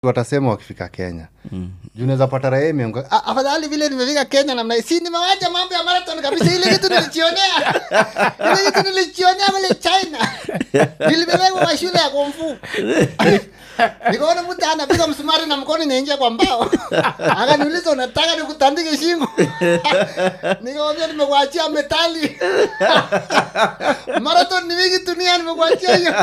watasema wakifika kenya mm. junaweza pata raha imeamka, "Ah, afadhali vile nimefika kenya namna hii, si nimewacha mambo ya marathon kabisa ile kitu nilichionea ile kitu nilichionea mle china nilibebekwa kwa shule ya kumfu nikaona mtu anapiga msumari na mkono inaingia kwa mbao akaniuliza unataka nikutandike shingo nikamwambia nimekuachia metali marathon ni mingi dunia nimekuachia hiyo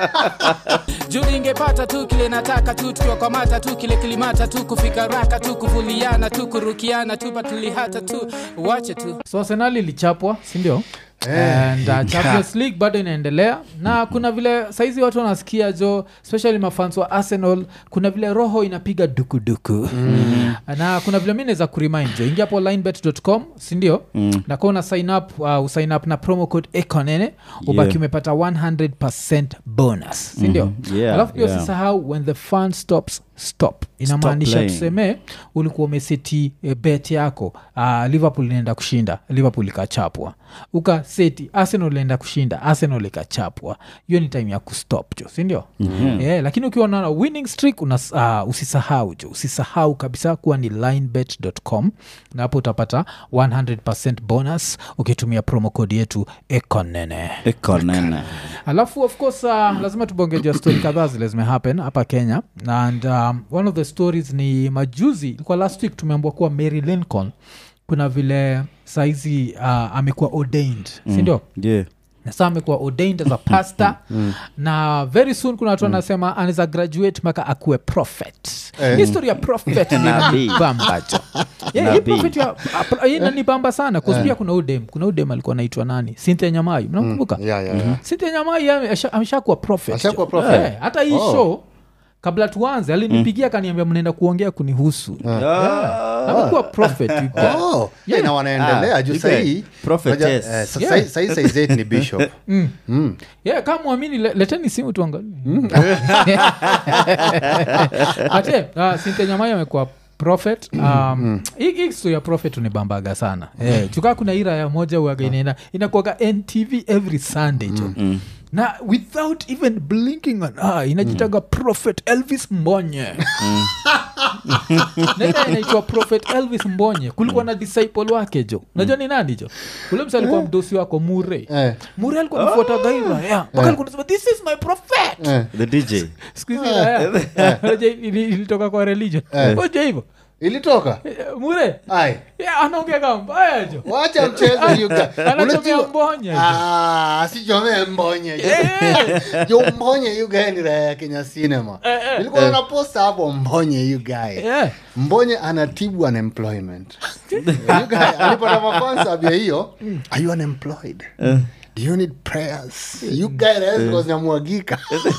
juu ingepata tu kile nataka tu tukiwakwamata tu kile kilimata tu kufika raka tu kuvuliana tu kurukiana tu patulihata tu wache tu so arsenal ilichapwa sindio and uh, champions league bado inaendelea na kuna vile saizi watu wanasikia jo especially mafans wa arsenal kuna vile roho inapiga dukuduku mm. na kuna vile mi naweza kurimind jo ingia hapo linebet.com sindio mm. na kwa una sign up uh, usign up na promo code econene ubaki Yeah. umepata 100 bonus sindio Mhm. Yeah, alafu pia yeah. usisahau when the fun stops stop inamaanisha playing. tuseme ulikuwa umeseti e, bet yako uh, liverpool inaenda kushinda liverpool ikachapwa ukaseti arsenal inaenda kushinda arsenal ikachapwa hiyo ni time ya kustop jo sindio mm-hmm. yeah, lakini ukiwa na winning streak unas, uh, usisahau jo usisahau kabisa kuwa ni linebet.com na hapo utapata 100 bonus ukitumia promo code yetu ekonene ekonene alafu of course uh, lazima tubongejea story kadhaa zile zimehappen hapa kenya and um, one of the stories ni majuzi ilikuwa last week tumeambua kuwa mary lincoln kuna vile saizi uh, amekuwa ordained mm. sindio yeah. na saa amekuwa ordained as a pastor na very soon kuna watu wanasema anaweza graduate mpaka akuwe prophet Eh. history ya prophet Nabii. inanibambacho yeah, hii Nabii. prophet ya- ah, hii inanibamba sana kuzpia kuna udem kuna udem alikuwa naitwa nani sinthe nyamai mnamkumbuka yeah, yeah, yeah. Cynthia Nyamai ame- asha- ameshakuwa prophet. Ashakuwa prophet? Eh, hata hii Oh. show kabla tuanze alinipigia akaniambia mnaenda kuongea kunihusu amekuwa prophet you guys. Oh, yeah, na wanaendelea Ah, juu you sahii guys, prophetess. unajua, eh, sa- Yeah. sahi- sahi size eight ni bishop Mm. yeah, kama mwamini le, leteni simu tuangalie ate uh, Cynthia Nyamai amekuwa prophet um, hii hii story ya prophet unibambaga sana eh, chukaa kuna ira ya moja uaga inaenda inakuaga ntv every sunday jo na without even blinking an eye inajitaga prophet elvis mbonye nenda inaitwa prophet elvis mbonye kulikuwa na disciple wake jo unajua ni nani jo ule msa alikuwa mdosi wako mure Eh. mure alikuwa mfuata gaira yeah. mpaka alikuwa anasema this is my prophet Eh. the dj siku hizi raya, unajua ili- ilitoka kwa religion oja hivo ilitoka mure ai yeah, anaongea kama mbaya jo wacha mchezo you guys. anachomea Unajua- mbonya jo. Ah, sichomee mbonye jo mbonye you guy ni raya ya kenya cinema ilikuwa na posta hapo mbonye you guy Yeah. mbonye anatibu unemployment You guy, alipata mafansa abia hiyo are you unemployed do you need prayers you guy raya zilikuwa zinamwagika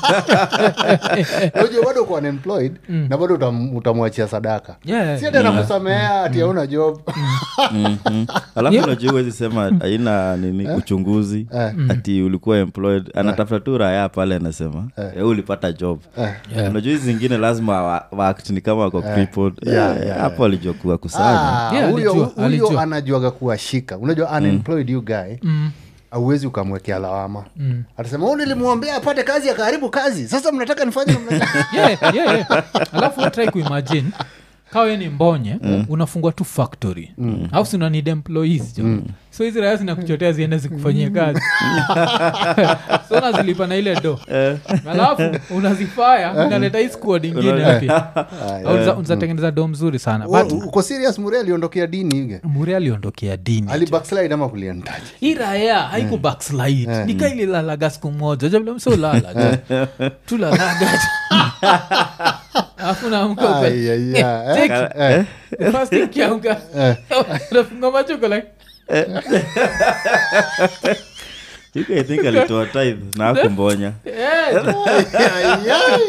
unajua bado uko unemployed na bado utam- utamwachia sadaka Yeah. si hata nakusamea ati hauna job Mhm. alafu Yeah. unajua huwezi sema haina nini uchunguzi Eh. ati ulikuwa employed anatafuta tu raya pale anasema eh. ulipata job Yeah. unajua hizi zingine lazima wa- waact ni kama wako crippled. Yeah, Eh, yeah, hapo alijua kuwa kusanya Ah, Yeah, huyo alijua, huyo alijua. anajuaga kuwashika unajua unemployed you guy auwezi ukamwekea lawama atasema u nilimwombea apate kazi akaharibu kazi sasa mnataka nifanye namna gani?" yeah, yeah, yeah. alafu try kuimagine kawe ni mbonye unafungua tu factory mm. au si unanid employees jo so hizi raya zinakuchotea ziende zikufanyia kazi so unazilipa na ile do alafu unazifaya unaleta hii squad ingine mpya Au unza- unazatengeneza do mzuri sana Wa- but uko serious mure aliondokea dini ige muri aliondokea dini ali backslide ama kulientaji hii raya haiku backslide nikaililalaga siku moja javile msolala tulalaga alafu naamka upe- Ai, ai, ai. Take- Eh, First ukiamka unafunga macho uko like You guys think alitoa tithe na akumbonya eh, ai, ai.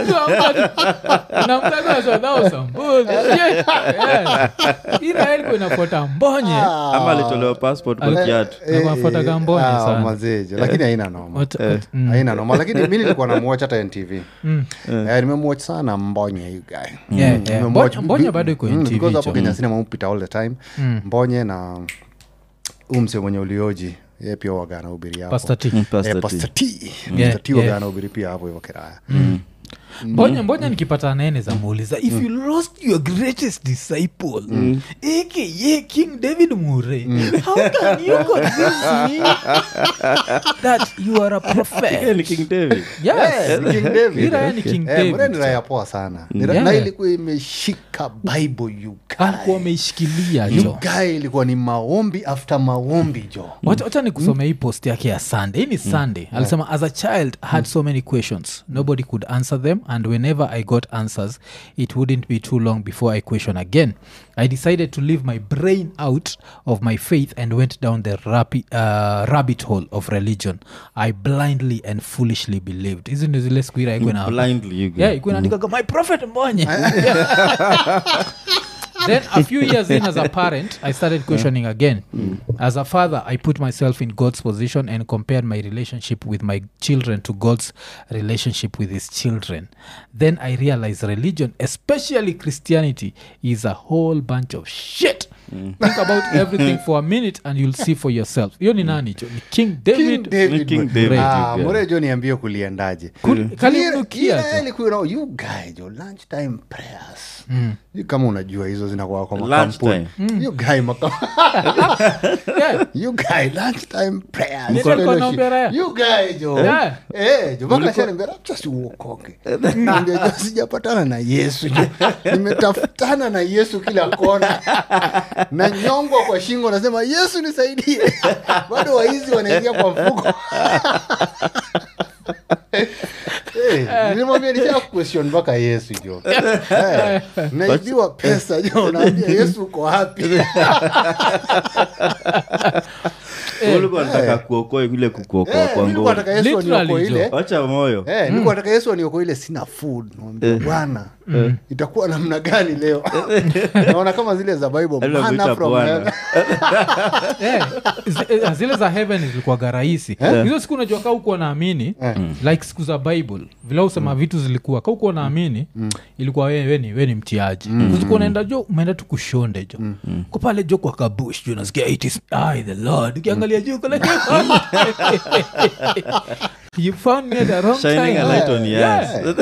iraelko inafuata mbonye ama alitolewa passport kwa kiatu Eh, Inafuataga eh, mbonye ah, sana. mazejo lakini haina noma What- what- mm. haina noma lakini mi nilikuwa namwach hata ntv Eh, nimemwach sana mbonye you guy Yeah, Mm, yeah. nimemwatch Mbonye- mbonye bi- bado iko mm, NTV because hapo cho. kenya sinema upita all the time mbonye na umse mwenye ulioji ye pia waga anahubiri hapo Pastor T. Mm, Pastor Eh, T. Pastor T. Yeah, Pastor T yeah. waga anahubiri pia hapo hivyo kiraya mbonye mbonye nikipata nene za muuliza if you lost your greatest disciple aka king david mure how can you convince me that you are a Yeye prophet ni king david yes Ni King David. Hii raya ni King Eh, Mure ni David. raya poa sana Ni ra- Yeah. na ilikuwa imeshika bible you guy. alikuwa ameishikilia You jo guy ilikuwa ni maombi after maombi jo wacha wacha nikusomea hii post yake ya sunday hii ni sunday alisema as a child I had so many questions nobody could answer them and whenever i got answers it wouldn't be too long before i question again i decided to leave my brain out of my faith and went down the rapi, uh, rabbit hole of religion i blindly and foolishly believed hizi ndio zile siku ira ikuwe na blindly you yeah go. ikuwe naandikaga my prophet mbonye then a few years in as a parent i started questioning again as a father i put myself in god's position and compared my relationship with my children to god's relationship with his children then i realized religion especially christianity is a whole bunch of shit think about everything for a minute and you'll see for yourself hiyo ni nani jo ni king david King David, King bro. David, Ah, you guy. Mure jo niambie kuliendaje Kul- kalimnukia Ile- ile jo. ilikuwa ina- you guy jo lunchtime prayers Sijui kama unajua hizo zinakuwa kwa Lunchtime. makampuni you guy maka yeah. you guy lunchtime prayers Nini alikuwa fellowship. anaombea raya? you guy jo Yeah. eh jo mpaka shaniambia acha si uokoke Niambia, jo sijapatana na Yesu jo nimetafutana na Yesu kila kona na nyongwa kwa shingo nasema Yesu nisaidie bado waizi wanaingia kwa mfuko Eh, nilimwambia nisha question mpaka yesu jo Eh, naibiwa pesa jo naambia yesu uko wapi ulikuwa nataka kuokoa ile kukuokoa Eh, kwa mi nilikuwa ngoma nataka yesu Literally, aniokoe ile jo. wacha moyo Eh, nilikuwa nataka yesu aniokoe ile sina food Namwambia, bwana itakuwa namna gani leo naona kama zile za bible Alikuwa manna anakuita from Bwana. heaven. Eh, zi- eh, zile za heaven zilikuwaga rahisi hizo siku unajua ka ukuwa naamini like siku za bible vile usema vitu zilikuwa ka ukuwa naamini ilikuwa we, we, ni, we ni mtiaji kuzikuwa unaenda jo umeenda tu kushonde jo ko pale jo kwa kabush jo nasikia it is I the lord ukiangalia juu kule you found me at the wrong shining time a light on Yeah. yes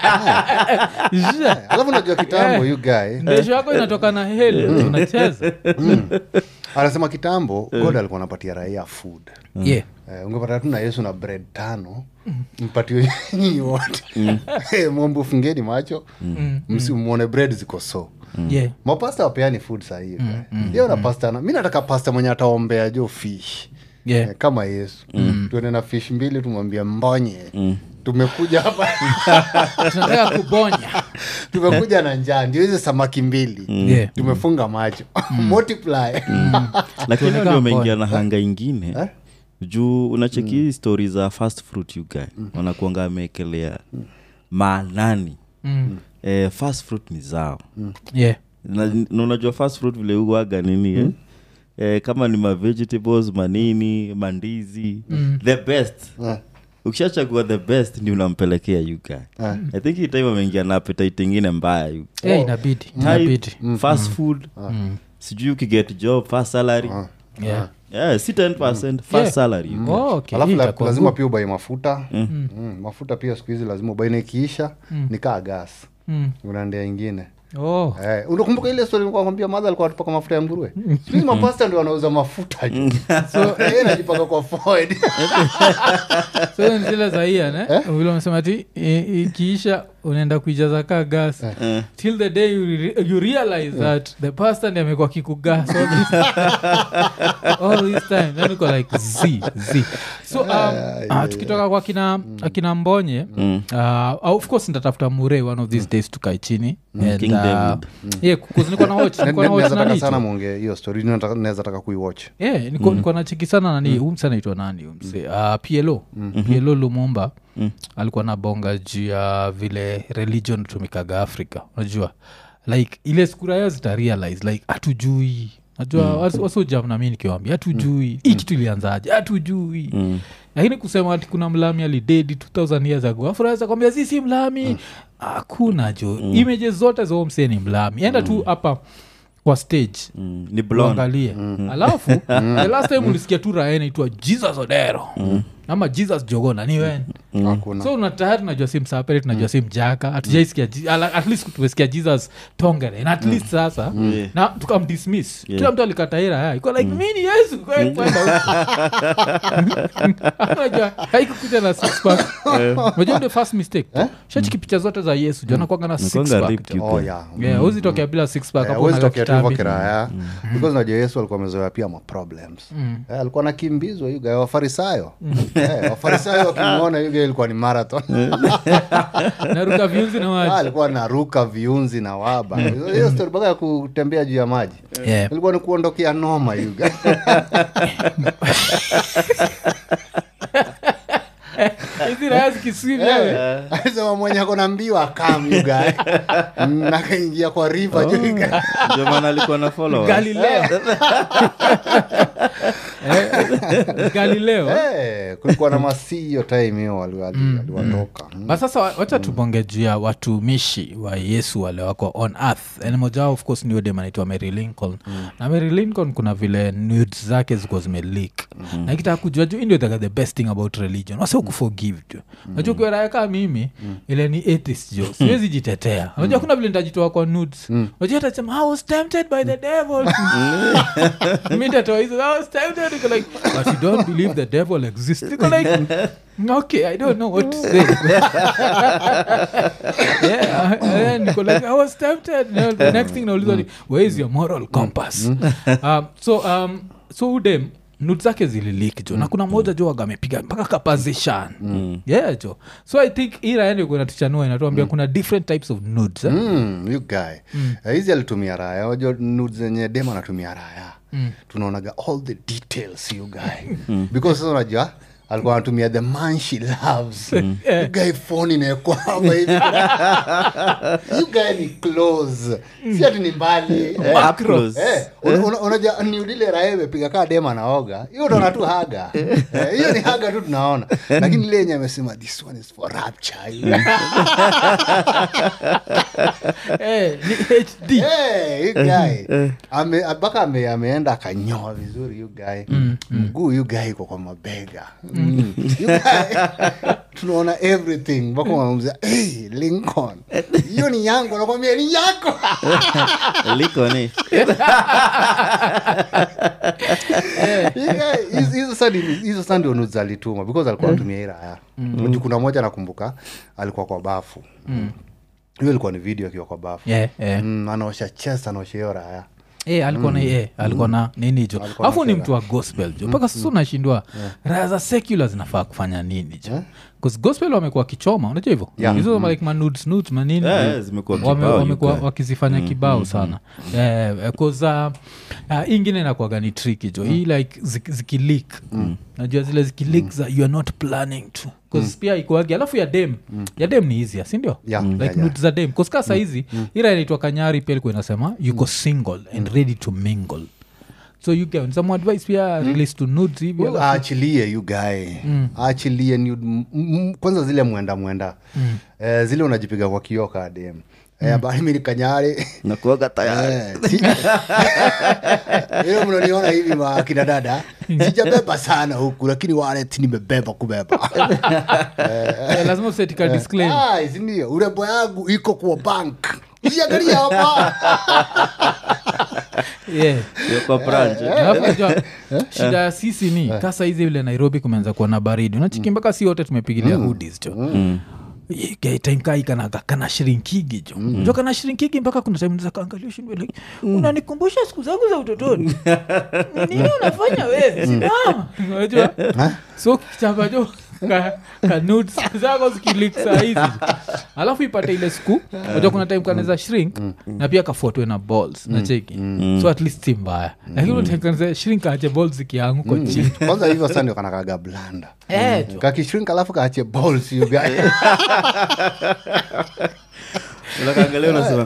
Yeah. alafu najua kitambo Yeah. you guy ndesho yako inatoka na heli unacheza anasema kitambo god alikuwa anapatia raia food yeah Eh, ungepata tu na yesu na bread tano mpatiwe nyinyi wote Eh, mwombe fungeni macho msimwone bread ziko so yeah mapasta wapeani food sahii ndio na pasta na- mi nataka pasta mwenye ataombea jo fish yeah Eh, kama yesu tuende na fish mbili tumwambia mbonye tumekuja hapa tunataka kubonya tumekuja na njaa ndio hizi samaki mbili yeah tumefunga macho multiply lakini Tunakaa ndio umeingia mbona. na hanga ingine Eh? juu unacheki hii stori za fast fruit you guy wanakuanga ameekelea maanani mm. eh, fast fruit ni zao yeah na, na unajua fast fruit vile uwaga nini eh? Eh, kama ni mavegetables manini mandizi the best Eh. ukishachagua the best ni unampelekea yuga Eh. i think hii time ameingia na appetite ingine mbaya yu yeah inabidi inabidi Type, fast food sijui ukiget job fast salary yeah yeah, si 10 fast Yeah. salary you guy. Oh, okay. alafu Hii la, itakuwa lazima good. pia ubai mafuta mm. mafuta pia siku hizi lazima ubai na ikiisha ni kaa gas Mm. unaendea ingine Oh. Eh, unakumbuka ile story nilikuwa nakwambia madha alikuwa anatupaka mafuta ya nguruwe siku hizi mapasta ndio wanauza mafuta juu. so yeye anajipaka kwa forehead. so hiyo ni zile za ian eh? vile umesema ti i- ikiisha unaenda kuijaza kaa gas till the day you, re- you realize that the pastor ndi amekuwa kikugas all this, all this time then uko like z z so um, uh, tukitoka kwa kina akina mbonye uh, of course nitatafuta mure one of these days tukae chini and, King uh, David. yeah, 'cause niko na watch Ne- niko ne- na watch naweza taka nani sana tu. mwongee hiyo story Nataka- naweza taka kuiwatch Yeah, niko, niko nacheki sana nani mm. umse anaitwa nani umse uh, plo plo lumumba alikuwa na bonga juu ya vile religion tumikaga africa unajua like ile skuraya zitarealize like hatujui najua mm. wasojam nami nikiwambia hatujui hii kitu ilianzaje hatujui lakini kusema ati kuna mlami alidedi 2000 years ago afuraweza kwambia si si mlami hakuna jo images zote za huo msee ni mlami enda tu hapa kwa stage Mm, ni blonde. uangalie alafu the last time ulisikia tu raya naitwa jesus odero ama jesus jogona ni wen hakuna so una tayari najua si msapere tunajua si mjaka hatujaisikia Je- ala- at least tumesikia jesus tongere na at least sasa Yeah. na tukamdismiss Yeah. kila mtu alikataira haya iko like mi ni yesu kwa hiyo kwenda huko. Unajua, haikukuja na six pack unajua ndio first mistake shachiki picha zote za yesu juu anakuanga na six Nakuanga pack ripped you oh, guys. yeah. Yeah, huwezi tokea bila six pack Eh, hapo huwezi unaga tokea tu hivyo kitambi. kiraya because najua yesu alikuwa amezoea pia maproblems Eh, alikuwa nakimbizwa yuga wafarisayo Eh, wafarisayo wakimwona yuga ilikuwa ni marathon naruka viunzi na Ah, maji alikuwa naruka viunzi na waba hiyo stori mpaka ya kutembea juu ya maji Yeah. ilikuwa ni kuondokea noma yuga hizi raya zikiswim wewe. alisema mwenye akona mbio akam yuga nakaingia kwa riva juu yuga ndio maana alikuwa na followers. galileo Eh, galileo Eh, kulikuwa na masii hiyo time hiyo wali- wali- waliwatoka Mm. ba sasa wa- wacha tubonge juu ya watumishi wa yesu wale wako on earth and moja wao of course ni udem anaitwa mary lincoln na mary lincoln kuna vile nudes zake zikuwa zimelik na kitaka kujua juu hii ndio the, the best thing about religion wasa kuforgive jo najua ukiwa raya kaa mimi ile ni atheist jo siwezi jitetea unajua kuna vile nitajitoa kwa nudes unajua atasema i was tempted by the devil mi nitatoa hizo i was tempted Niko like but you don't believe the devil exists Niko like okay i don't know what to say yeah, and then niko like, I was tempted. You know, the next thing naulizwa ni where is your moral compass um, so um, so udem nut zake zililik jo na kuna moja jo waga amepiga mpaka kapazishan yeah jo so i think iraende kunatuchanua inatuambia kuna different types of nudes eh? Mm, you guy Eh, hizi alitumia raya wajua nudes zenye dem anatumia raya tunaonaga all the details you guy because sasa unajua alikuwa anatumia the man she loves you guy phone inaekwa hapa hivi you guy ni close si ati ni mbali Eh, Up close. Eh, una- una- unajua ni udile raha imepiga kaa dema naoga hiyo utaona tu haga Eh, hiyo ni haga tu tunaona lakini ile yenye amesema this one is for rapture Eh, ni hd Hey, you guy. Ame- mpaka ame, ameenda akanyoa vizuri you guy mguu you guy iko kwa mabega Mm. You guy, tunaona everything mpaka wanamzia hey, lincoln hiyo ni yangu nakwambia ni yako liko ni You guy, hizo- hizo sasa ni- hizo sasa ndio nudes alituma because alikuwa anatumia hii raya Juu kuna moja nakumbuka alikuwa kwa bafu hiyo ilikuwa ni video akiwa kwa bafu yeah, yeah. Mm, anaosha chest anaosha hiyo raya Eh, alikuwa na eh, alikuwa na nini jo Alikuwa alafu ni na mtu wa gospel jo mpaka sasa unashindwa raya za secular zinafaa kufanya nini jo bcause gospel wamekuwa kichoma unajua hivyo Yeah. hizo like manudes nudes manini Eh, zimekuwa Wame- kibao, wamekuwa you guy. wakizifanya kibao sana bcause hii ingine inakuaga ni triki jo hii like zik- zikilik najua zile zikilik za you are not planning to bcause pia ikuagi alafu ya dem ya dem ni easier sindio Yeah, like yeah, yeah. nudes za dem koska sahizi ira inaitwa kanyari pia ilikuwa inasema yuko single and ready to mingle so you can some advice pia release to nudes hivi Well, alafu- aachilie you guy aachilie nude. M- m- kwanza zile mwenda mwenda eh, zile unajipiga kwa kioo kadem eh, habari mi ni kanyari nakuaga tayari Eh, si- hiyo mnaniona hivi makina dada sijabeba sana huku lakini walet nimebeba kubeba Eh, lazima usetika disclaimer Ah, sindio urembo yangu iko kwa bank usiangalia hapa yeah Hiyo kwa branch Alafu unajua, shida ya sisi ni kasa hizi vile nairobi kumeanza kuwa na baridi unachiki mpaka si wote tumepigilia hoodies jo timkaikanaga kana shrinkigi jo jo kana shrinkigi mpaka kuna time za kaangalia shindwe like unanikumbusha siku zangu za utotoni Ni nini unafanya wewe simama unajua so kichapa jo ka, ka nudes zako zikilik saa hizi alafu ipate ile siku unajua kuna time kanaweza shrink na pia kafuatwe na balls na cheki so at least si mbaya lakini mm. kanaweza shrink ache balls zikianguko chini kwanza hivyo sa ndio kanakaga blanda Eh, jo. kakishrink alafu kaache balls you guy unakaangalia unasema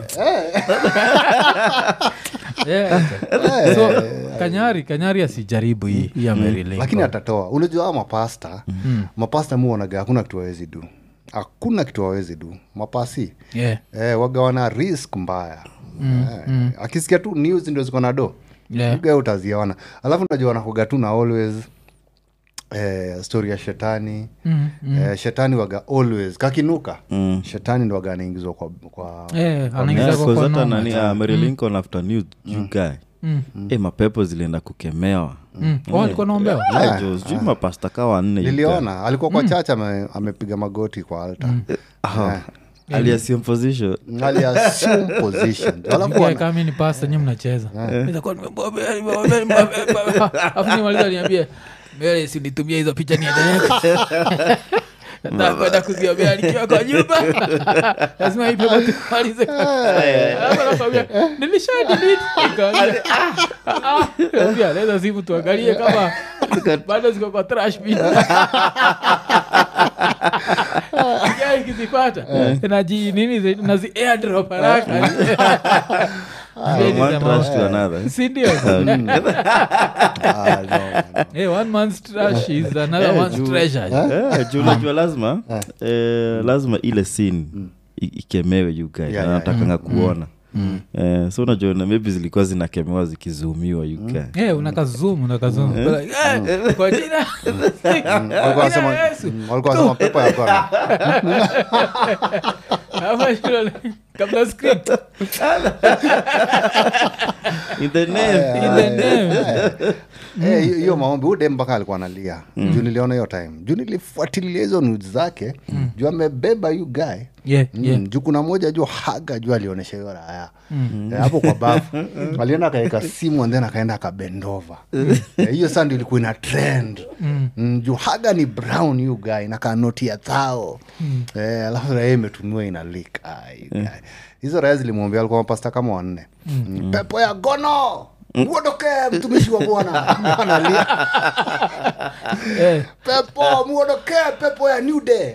Yeah. so kanyari kanyari asijaribu hii hii ya Mary Lincoln. lakini atatoa unajua hao mapasta mapasta muonaga hakuna kitu wawezi du hakuna kitu wawezi du mapasi Yeah. eh, waga wana risk mbaya eh, akisikia tu news ndio ziko na do Yeah. Uga utaziona alafu najua wanakuga tu na always eh, story ya shetani Mm, eh, shetani waga always kakinuka Mm. shetani ndo waga anaingizwa kwa, kwa Eh, anaingiza Yeah, kwa- 'cause kwa hata noma. nani uh, Mary Lincoln after news you guy Mm, eh, mapepo zilienda kukemewa mm. Oh, alikuwa naombewa Yeah, jo, sijui mapasta ka wanne you guy. niliona alikuwa kwa church ame, amepiga magoti kwa alta Ah, aliassume position aliassume position alafu Mkiwa wana- kama mi ni pasta nyi mnacheza Nitakuwa nimemwambia, nimemwambia, nimemwambia. Alafu nimaliza niambie mbele sinitumia hizo picha niendelee nakwenda kuziombea nikiwa kwa nyumba lazima ipe watu kumalize Alafu anakwambia, nilisha delete. Nikamwambia, "Ah, ah." Nikamwambia, leta simu tuangalie kama bado ziko kwa trash bin Ikiwa ikizipata naji nini zi- nazi airdrop haraka from one trash to another sindio Ah, no, no. hey, one man's trash is another Eh, man's juu- treasure Eh, juu unajua lazima eh, lazima ile scene i- ikemewe you guy Yeah, na yeah, natakanga kuona Eh, so unajua na maybe zilikuwa zinakemewa zikizumiwa you guy hey, unakazum unakazum Like, eh, kwa jina Walikuwa wanasema- Jina Yesu. mm, walikuwa wanasema pepo ya kona Ama shule, kabla script in the name in the name Eh, hiyo- hiyo maombi ude mpaka alikuwa analia juu niliona hiyo time juu nilifuatilia hizo nudes zake juu amebeba yu guy yeah, Mm, yeah. juu kuna moja juu haga juu alionyesha hiyo raya Eh, hapo kwa bafu alienda akaweka simu and then akaenda akabendova Eh, hiyo saa ndio ilikuwa ina trend Mm, juu haga ni brown yu guy nakaa noti ya thao Eh, alafu raya imetumiwa ina lik hizo raya zilimwambia alikuwa mapasta kama wanne Mm, pepo ya gono uondoke mtumishi wa bwana analia Eh, pepo muondoke pepo ya new day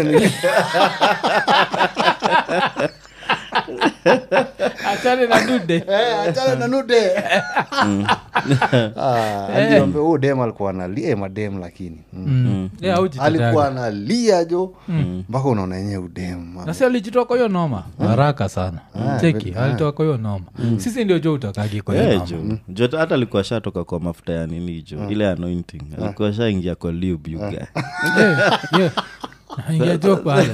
achane na dude Eh, achana na nude Ah, aliombe huu dem alikuwa analia eh, madem lakini Mm. Mm. Yeah, haujiteteaga. alikuwa analia jo mpaka unaona yenyewe udem na si alijitoa kwa hiyo noma haraka sana cheki alitoa kwa hiyo noma sisi ndio jo utakagi kwa hiyo Yeah, noma jo jo hata alikuwa shatoka kwa mafuta ya nini jo ile anointing alikuwa shaingia kwa lube you guy Yeah, yeah. Ingia jo pale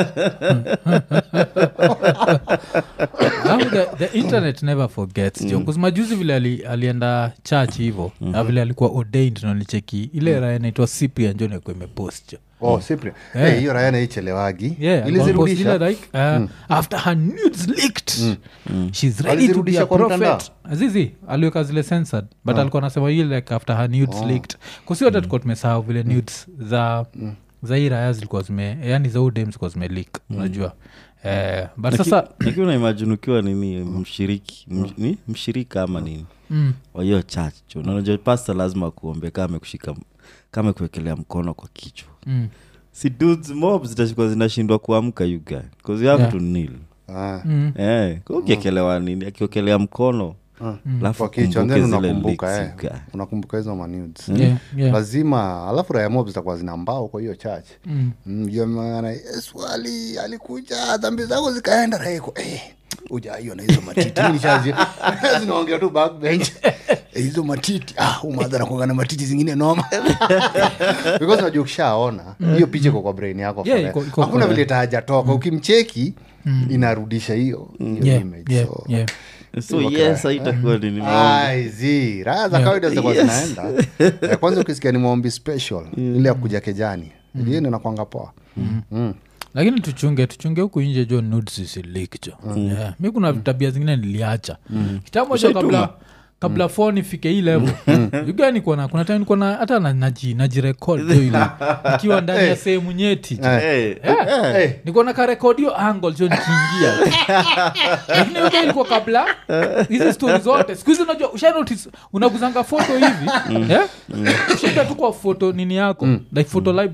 Alafu the, the internet never forgets jo mm. majuzi vile ali, alienda church hivo na vile alikuwa ordained nalicheki ile raya inaitwa cyprian jo nakuwa imepost jo oh, Cyprian. Eh, hiyo raya naichelewagi Yeah, alikuwa amepost ile ilizirudisha like, uh, after her nudes leaked she's ready to be Alizirudisha a kwa prophet mtandao? zizi aliweka zile censored but alikuwa anasema ile like after her nudes leaked kusi hata tukuwa tumesahau vile nudes za za hii raya zilikuwa zime yani za udem zilikuwa zime leak unajua eh, but sasa lakini unaimajini ukiwa nini mshiriki msh- ni mshirika ama nini mm, wa hiyo church jo Na unajua pasta lazima kuombe kama amekushika kama kuwekelea mkono kwa kichwa mm, si dudes mob zitashikwa zinashindwa kuamka you guy because you have Yeah. to kneel Ah, mm, eh kwa ukiekelewa nini akiokelea mkono alafu kwa kichwa ukumbuke then zile unakumbuka leaks, eh. you guy. unakumbuka hizo manudes yeah, yeah, lazima alafu raya mob zitakuwa zina mbao kwa hiyo church mm. Mm, ndio maana yesu ali alikuja dhambi zako zikaenda raiko eh, ujaiona hizo matiti Mi nishazi- zinaongea tu backbench Eh, hizo matiti ah, umadha nakuanga na matiti zingine noma because unajua ukishaona hiyo picha iko kwa brain yako Yeah, forever. iko- iko hakuna kwa- vile tahajatoka ukimcheki inarudisha hiyo hiyo Yeah, image yeah, so yeah. so yes haitakuwa nini Ai, zi raha za kawaida zitakuwa zinaenda Eh, kwanza ukisikia ni maombi special ile ya kuja kejani hiyo ndio nakwanga poa Mm. lakini tuchunge tuchunge huku nje jo nudes zisileak jo yeah. mi kuna tabia zingine niliacha kitambo jo kabla kabla phone ifike hii level ugani kuna kuna time niko na hata na- naji najirekod jo ile ikiwa ndani ya sehemu nyeti jo. Eh, Eh, niko na karekodio angle jo nikiingia lakini hiyo ilikuwa kabla hizi stori zote siku hizi unajua usha notice unaguzanga foto hivi eh? ushaenda tu kwa foto nini yako like photo library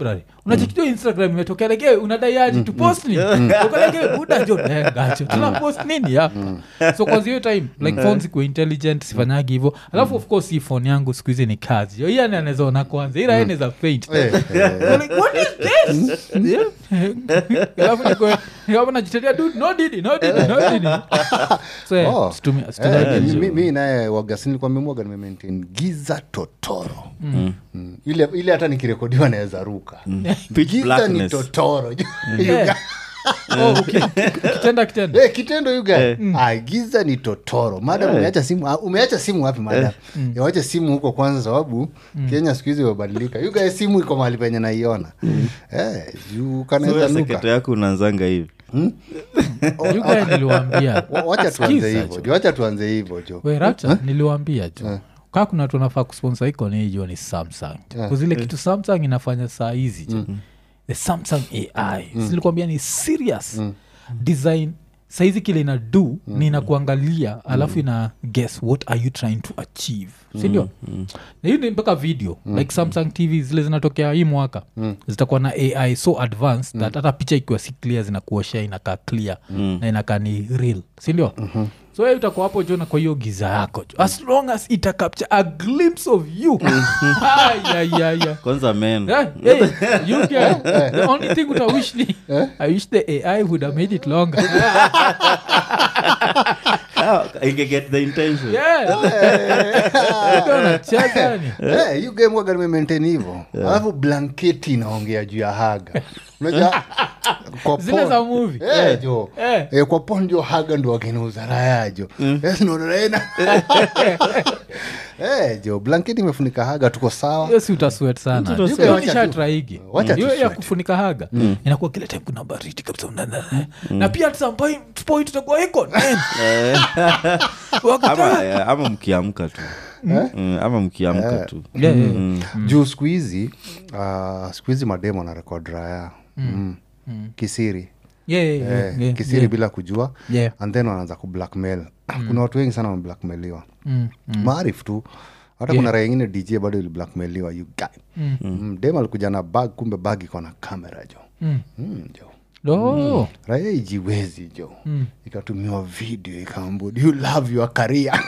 unachikijua instagram imetokea lege unadai aji tupost nini ukalege buda jo eh, gacho tuna post nini hapa so kwanza hiyo time like phone zikuwa intelligent sifanyagi hivo alafu of course hii phone yangu siku hizi ni kazi yo iyani anawezaona kwanza ila eneza faint Eh, eh, You're like, what is this? Yeah. Alafu niko- nikawa najitetea, dude, no didi, no didi, no didi. So, yeah, Oh. situmia- eh, situmia mi- hizo. mi- mi naye wagasini nilikuwa memwaga nimemaintain giza totoro Mm. ile ile hata nikirekodiwa naweza ruka Pitch giza ni blackness. totoro Yeah. Oh, uki- kitenda kitenda Eh, kitendo yuga ah, giza ni totoro madam umeacha simu ah, umeacha simu wapi madam wacha simu huko kwanza sababu kenya siku hizi imebadilika yuga simu iko mahali penye naiona eh, juu So kanaweza wewe nuka seketo yako unaanzanga hivi You guy niliwaambia Wa- wacha tuanze Sikiza hivyo jo. jo wacha tuanze hivyo jo We, Rapture, niliwaambia jo kaa kuna tunafaa kusponsa iko ni hiyo ni samsung kuzile kitu samsung inafanya saa hizi jo the samsung ai silikwambia ni serious design saizi kile ina do ni inakuangalia alafu ina guess what are you trying to achieve sindio na hiyo ni mpaka video like samsung tv zile zinatokea hii mwaka zitakuwa na ai so advanced that hata picha ikiwa si clear zinakuoshea inakaa clear na inakaa ni real sindio so wewe utakuwa hapo jona kwa hiyo giza yako jo as long as ita capture a glimpse of you ayayaya kwanza men Yeah, hey, you can. The only thing I wish ni, I wish the AI would have made it longer. Ah, I can get the intention Yeah. Ndio unacheza ni. Eh, hiyo game waga nimemaintain hivyo alafu blanketi inaongea juu ya haga unajua kwa Zile porn- za movie. Eh, jo Eh. Eh, kwa pon ndio haga ndo wakinauza raya jo Eh, sinaonelena. Eh, jo blanketi imefunika haga tuko sawa hiyo si utaswet sana Utasweat. Hiyo Wacha tu. nishatraigi Wacha tu hiyo ya sweat. kufunika haga inakuwa kile time kuna baridi kabisa unana- na pia at some point- point itakuwa iko man. Wakati- ama, eh, ama mkiamka tu Mm, ama mkiamka tu Yeah, yeah. juu siku hizi ah, siku hizi mademo na rekod raya mm. kisiri Yeah, yeah, yeah, eh, yeah, kisiri yeah. bila kujua Yeah. and then wanaanza kublackmail kuna watu wengi sana wameblackmailiwa Mm, maarif tu hata kuna raya ingine dj bado iliblackmailiwa you guy mm. dem alikuja na bag kumbe bag iko na kamera jo Mm. mm, jo Oh. raya ijiwezi jo ikatumiwa video ikaambua do you love your career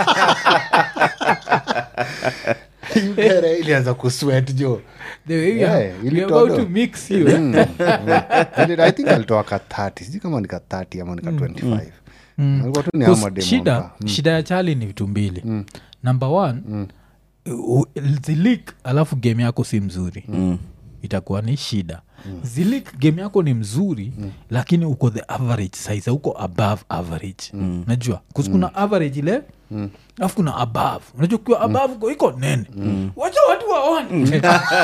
You guy raya ilianza kuswet jo The way we Yeah, are- we are ilitoa about do. to mix you. Mm, mm. And i think alitoa ka 30 sijui kama ni ka 30 ama ni ka 25 alikuwa tu ni hao Cause mademo shida wamka. shida ya chali ni vitu mbili number one u- zilik alafu game yako si mzuri itakuwa ni shida zilik game yako ni mzuri lakini uko the average size uko above average najua kusi kuna average ile alafu kuna above unajua ukiwa above uko iko nene wacha watu waone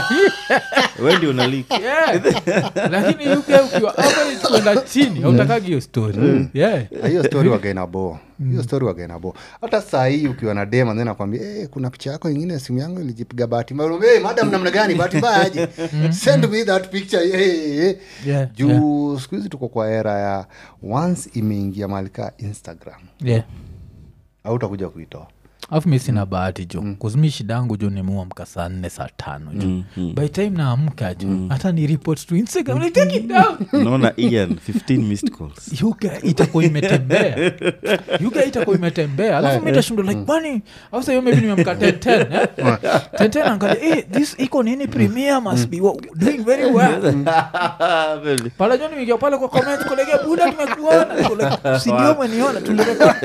we ndio unalik Yeah. lakini UK ukiwa average kwenda chini autakagi hiyo story yeah. Ah, hiyo story wagainabo hiyo story wagainabo hata saa hii ukiwa na dem then akwambia hey, kuna picha yako ingine simu yangu ilijipiga bahati mbaya hey, madam namna gani bahati mbaya aje send me that picture hey, hey, hey. Yeah, juu siku hizi tuko kwa era ya once imeingia mahali kaa instagram yeah. au utakuja kuitoa afu mi sina bahati jo mm. kuzimi shida yangu jo nimuamka saa nne saa tano jo mm. by time naamka jo hata ni report to instagram like, take it down naona ian 15 missed calls yuga itakuwa imetembea yuga itakuwa imetembea alafu mi tashindwa like kwani au hiyo maybe nimeamka 1010 eh? 1010 angalia eh, this iko nini premier must be wa- doing very well Really? pale jo nimeingia pale kwa comment kolege buda tumekuona Niko like, si ndio umeniona tulirekodi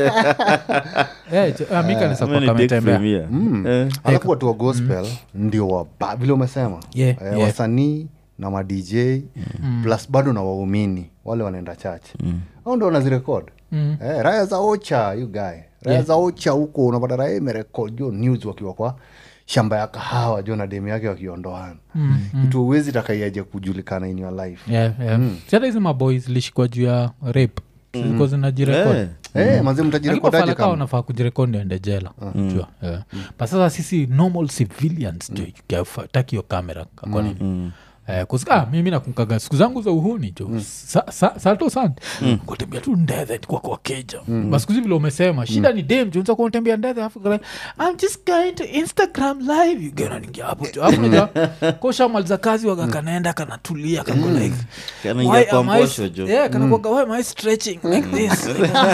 eh jo, ah, mika nisa Ama kwa ni Dick kametembea Premier. Eh, alafu watu wa gospel ndio waba vile umesema Yeah, eh, yeah. wasanii na madj plus bado na waumini wale wanaenda church au ndo wanazirekod Mm. eh, raya za ocha you guy raya Yeah. za ocha huko unapata raya imerekod jo news wakiwa kwa shamba ya kahawa jo na demu yake wakiondoana kitu uwezi takaiaje kujulikana in your life yeah, yeah. Si hata hizi maboys lishikwa juu ya rape zilikuwa zinajirekodi eh, Eh, manze mtajirekodaje kama nafaa kujirekodi ende jela jua yeah. but sasa sisi normal civilians jo taki hiyo kamera kakwanini Eh, 'cause, ah, mimi nakumkaga siku zangu za uhuni jo sa, sa, salto sand kutembea tu ndethe kwa kwa keja mm. basikuzi vile umesema shida ni dem jo unza kutembea ndethe afu kala, i'm just going to instagram live You get unaingia hapo jo afu naja koshamaliza kazi waga kanaenda kanatulia kako like Kanaingia why kwa am I- mbosho jo. yeah, kanakuwaga, why am I stretching like this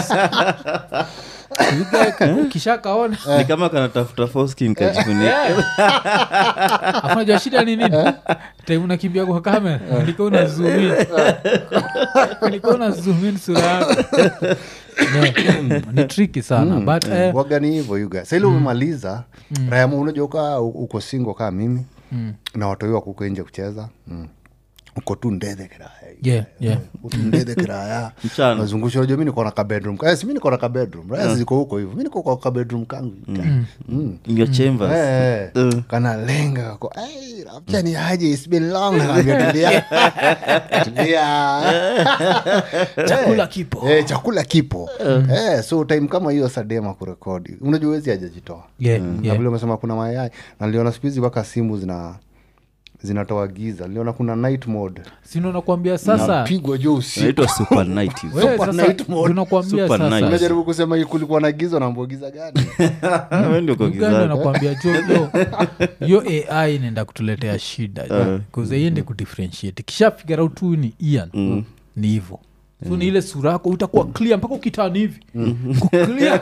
You guy, ukishakaona ni kama kanatafuta foskin kajifunia afunajua shida ni nini time unakimbia kwa kamera ndiko una zoom in ndiko una zoom in sura yako Yeah, mm, ni triki sana but eh, waga ni hivyo yuga saili umemaliza rayamu unajua uka uko singo kaa mimi na watoi wako uko nje kucheza mm. uko tu ndethe kiraya yeah, yeah. utu ndethe kiraya Mchana. nazungusha unajua mi niko na kabedroom yes, mi niko na kabedroom raya ziko huko hivyo mi niko kwa kabedroom kangu Mm. in your chambers Eh, Uh. kanalenga kako "Hey, rapcha ni aje It's been long Nakwambia, tulia tulia chakula kipo Eh, chakula kipo eh, so time kama hiyo sadema kurekodi unajua wezi ajajitoa yeah, na yeah. vile umesema kuna mayai na niliona siku hizi mpaka simu zina zinatoa giza niliona kuna night mode sino nakwambia sasa napigwa juu usiku naitwa super night you we, Super sasa night mode. tunakwambia Super sasa nice. unajaribu kusema hii kulikuwa na giza naambua giza gani Wewe ndio uko uganda gizani. nakwambia jo yo yo ai inaenda kutuletea shida kuzaiende kudifferentiate kisha figure out tu ni ian ni hivo so ni ile sura yako utakuwa clear mpaka ukitani hivi Kuclear.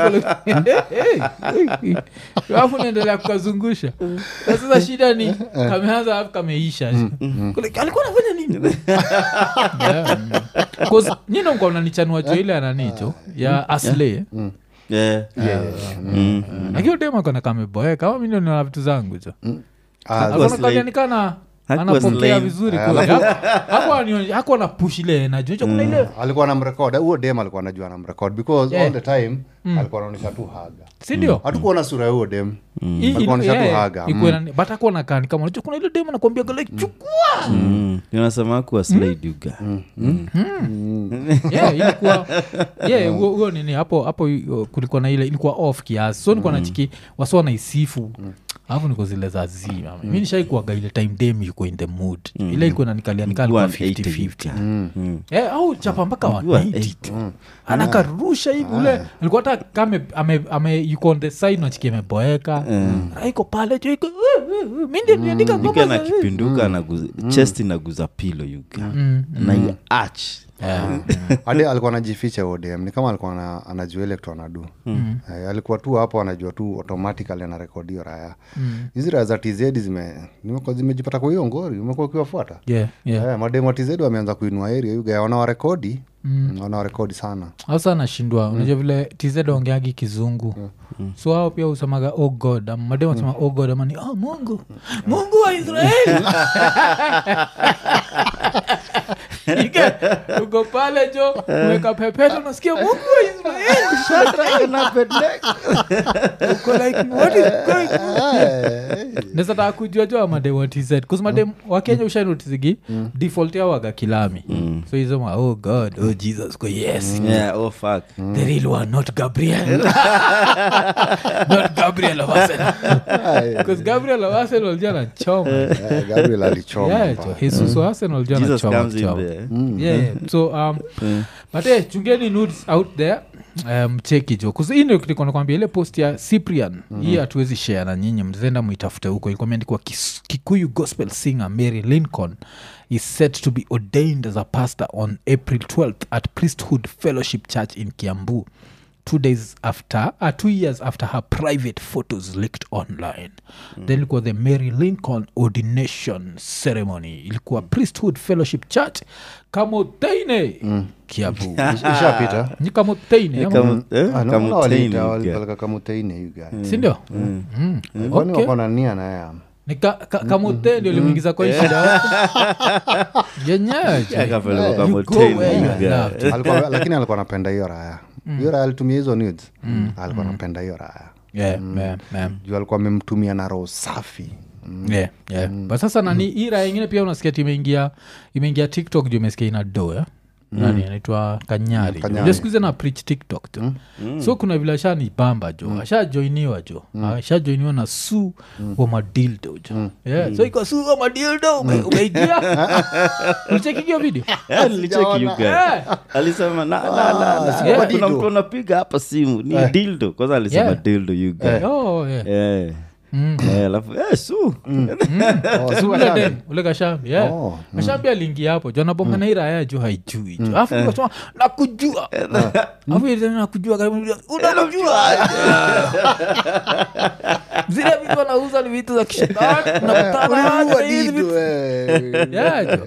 alafu naendelea kukazungusha na sasa shida ni kameanza alafu kameisha Kule, alikuwa anafanya nini Yeah, mm. 'Cause nyino mka unanichanua jo ile ananicho ya asle Yeah. Mm. lakini udemakona kameboeka kama mi ndio niona vitu zangu jo Ah, Hakuwa slave. akananikana Hakuwa anapokea slave. vizuri hakuwa na push ile najucho kuna ile alikuwa namrekod huo dem alikuwa anajua namrekod because Yeah. all the time alikuwa anaonyesha tu haga sindio hatukuona sura ya huo dem I- i- Alikuwa anaonyesha tu yeah, haga. ikuwe Mm. na- but hakuwa na kani kama unajua kuna ile demu nakwambia like chukua Mm. unasema kuwa slide you guy. yeah, ilikuwa yeah, huo huo nini hapo hapo uh, kulikuwa na ile ilikuwa off kiasi so nilikuwa nachiki wasi wanaisifu alafu niko zile za zima mi nishaikuaga ile time dem yuko in the mood ile ilikuwa nanikalia nikalikuwa Go and 80 50 Eh, au chapa mpaka You are 180 tu anakarusha hivi ule alikuwa hata kame ame, ame yuko on the side nachiki ameboeka raiko pale jo iko mi ndio niandika Yuka ngoma na za- kipinduka anaguza chest inaguza pilo yuga na hiyo arch Yeah. hadi alikuwa anajificha huo dem ni kama alikuwa ana- anajua ile kitu anadu Eh, alikuwa tu hapo anajua tu automatically anarekodio raya hizi raya za tz zime nimekuwa zimejipata kwa hiyo ngori umekuwa ukiwafuata Yeah, yeah. Eh, mademu wa tz wameanza kuinua area yuga wanawarekodi wanawarekodi sana hasa nashindwa unajua vile tz ongeagi kizungu so hao pia usemaga oh god Ama mademu wasema oh god ama ni oh, mungu mungu wa israeli Ike, uko pale jo umeka pepeto nasikia mungu wa israeli uko like what is going on nesataka kujua jo amadem wa tz kuzimadem wakenya ushanotizigi default yao waga kilami so izoma oh god oh jesus ko yes yeah oh fuck the real one not gabriel not gabriel of arsenal because gabriel of arsenal jana anachoma Eh, gabriel alichoma yeah mbaya. jo jesus wa arsenal jana jesus anachoma comes in kuchoma. there yeah, yeah. so um, but eh, chungeni nudes out there um, cheki jo kuzindonakwambia ile post ya cyprian hii hatuwezi share na nyinyi mzenda muitafute huko ilikuwa imeandikwa Kis- kikuyu gospel singer mary lincoln is set to be ordained as a pastor on april 12th at priesthood fellowship church in kiambu two days after uh, two years after her private photos leaked online then ilikuwa the mary lincoln ordination ceremony ilikuwa priesthood fellowship church kamoteine kiabu ishapita ni kamoteine ama- Kamu- eh, Ah, naona Kamutain waliita you guy. walipeleka kamuteine yuga sindio Mm. kwani Okay. wako na nia na yeye ni ka, ka, kamote ndio limuingiza kwa hii shida yenyewe je. Akapelekwa You Kamutain, go where you you are guy. loved. alikuwa lakini alikuwa anapenda hiyo raya hiyo raya alitumia hizo nudes alikuwa anapenda hiyo raya Yeah, yeah, yeah. juu alikuwa amemtumia na roho safi yeah, yeah. but sasa nani hii raha ingine pia unasikia ti imeingia imeingia tiktok juu imesikia ina do eh? nani anaitwa kanyari Kanyari. jo skuizi na preach tiktok jo so kuna vile ashani bamba jo ashajoiniwa jo ashajoiniwa na su wa madildo jo yeah. so iko su wa madildo ume- umeigia ulichekigio video Eh, nilicheki you guy. Eh. alisema na, na, na, na. si Eh, kwa kuna dildo. mtu anapiga hapa simu ni dildo kwanza alisema Yeah. dildo you guy. oh, yeah. Eh. Eh, alafu eh, su Oh, si ule washani. dem, ule kashambi yeah. Oh, kashambi aliingia hapo jo anabonga na iraya jo haijui jo afu kasema nakujua afu ile tena nakujua karibu unakujua zile vitu wanauza ni vitu za kishetani unakutana Ununua na hizi dido, vitu eh. Yeah, jo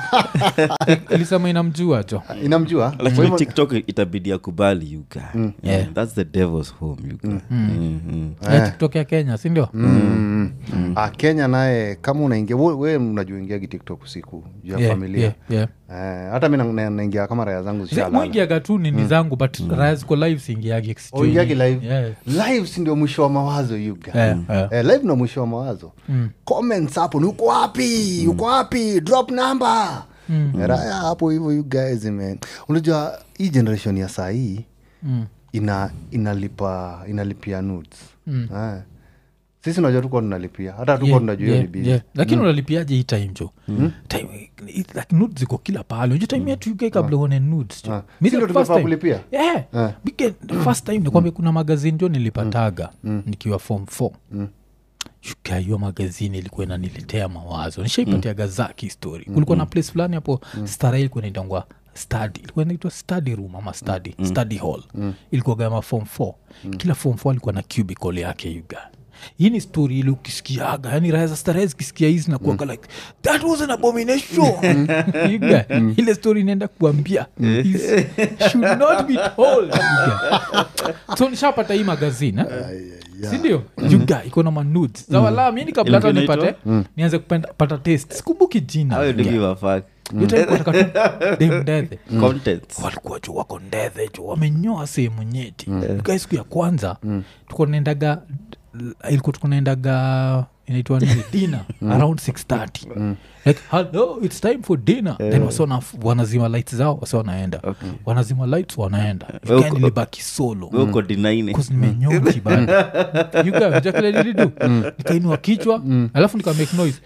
ilisema inamjua jo inamjua Kwa lakini hivyo- tiktok itabidi akubali you guy. Yeah. that's the devil's home you guy. Mhm. Eh, tiktok ya kenya sindio Mm. Ah, kenya naye kama unaingia we, we unajua ingiagi tiktok usiku juu ya Yeah, familia yeah, yeah. Eh, hata mi na- na- naingia kama raya zangu zishalala mwingiaga tu nini zangu but raya ziko live siingiagi Oh, ingiagi live Yeah. live si ndio mwisho wa mawazo yuga Yeah, yeah. Eh, live ndo mwisho wa mawazo comments hapo ni uko wapi uko wapi drop number raya hapo hivyo you guys man unajua hii generation ya saa hii Mm. ina inalipa inalipia nudes eh. sisi unajua tukuwa tunalipia hata tukuwa Yeah, tunajua hiyo yeah, ni bizi yeah. lakini unalipiaje hii time jo Time- it- like nudes ziko kila pahali unajua time yetu uk kabla uone nudes jo Ah. Mi Si the ndio first tunafaa time- kulipia? Yeah. Ah. Bige- the first time nikwambia kuna magazini jo nilipataga nikiwa form four Shuka hiyo magazini ilikuwa inaniletea mawazo nishaipatiaga zaki story kulikuwa na place fulani hapo starehe ilikuwa inaitangwa study ilikuwa inaitwa study room ama study study hall ilikuwa gama form 4 kila form 4 alikuwa na cubicle yake yuga hii ni story ile ukisikiaga yani raha za starehe zikisikia hizi nakuaga like that was an abomination Yuga, ile story inaenda kuambia is, should not be told Yuga. so nishapata hii magazine eh? sindio juga iko na manudes za walaa mi kabla hata Ilikuwa nipate nianze kupenda pata test sikumbuki jina Hayo Yuga. ndio give a fuck. Hiyo time kwa nataka tu dem ndethe Contents. walikuwa ju wako ndethe ju wamenyoa sehemu nyeti Yuga, siku ya kwanza tuko naendaga ilikuwa tuko naendaga inaitwa nini dina around 630 like hello it's time for dinner then wasi wana- wanazima lights zao wasi wanaenda wanazima lights wanaenda Wewe Yuga, uko- nilibaki solo Wewe uko denying. nimenyoki banajakile nilidu nikainua kichwa alafu nika make noise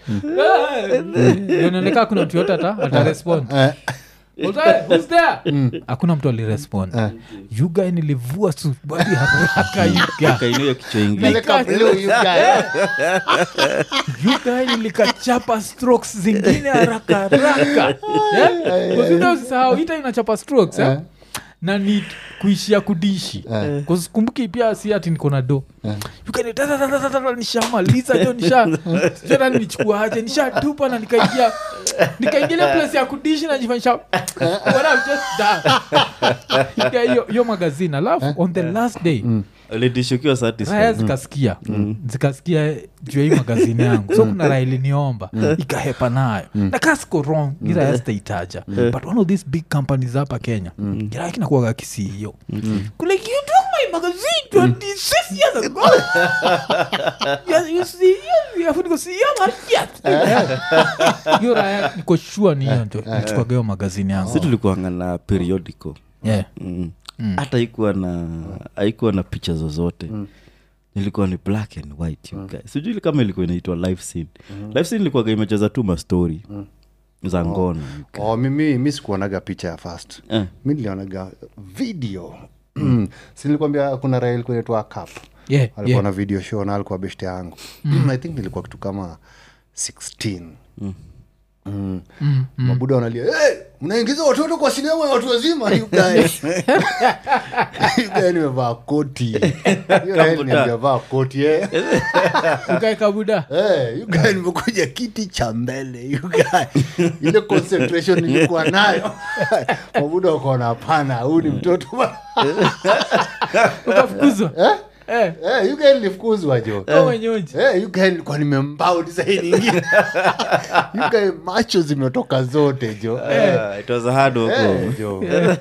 ioneleka kuna mtu yote ata atarespond Who's there? hakuna mtu alirespond yuga nilivua subadi haraka yuga Kainua hiyo kichwa ingine. Peleka blue, you guys. yuga nilikachapa strokes zingine haraka haraka usisahau ita inachapa strokes eh? na ni kuishia kudishi kumbuki pia si ati niko na do yukanitatatatata nishamaliza jo nisha sijana nichukua aje nishatupa na nikaingia nikaingilia place ya kudishi najifanyisha what I've just done. Ika hiyo hiyo magazine alafu on the last day Ulidishukiwa raya satisfied. zikasikia zikasikia juu ya hii magazini yangu so kuna raya iliniomba ikahepa nayo na kasiko wrong hii raya sitaitaja but one of these big companies hapa kenya kiraya kinakuaga kisiio kule you took my magazine 26 years ago Yes, you see, you have to go see your market. hiyo raya niko sure ni hiyo ndio nichukuaga hiyo magazini si yangu tulikuanga na periodical yeah. Mm. hata haikuwa na haikuwa na picha zozote ilikuwa ni black and white you guys. sijui kama ilikuwa inaitwa live scene live scene ilikuwaga imecheza tu mastori za ngono you guys. oh, mimi mi sikuonaga picha ya fast Eh. mi nilionaga video mm. sinilikwambia kuna raha ilikuwa inaitwa cap Yeah, alikuwa yeah. na video show na alikuwa beshte yangu i think nilikuwa kitu kama 16 Mm. mabuda wanalia hey, mnaingiza watoto kwa sinema ya watu wazima you guys." You guys nimevaa koti Hiyo raha iliniambia vaa koti eh. ukaeka buda Hey, you guy nimekuja kiti cha mbele you guy. ile concentration nilikuwa nayo mabuda wakaona hapana huu ni mtoto ba- ukafukuzwa Eh? Eh, Eh, you guy nilifukuzwa jo kama nyonji Eh, you guy nilikuwa nimembao saidi ingine You guy macho zimetoka zote jo Ah, it was a hard work Eh, home. jo Eh.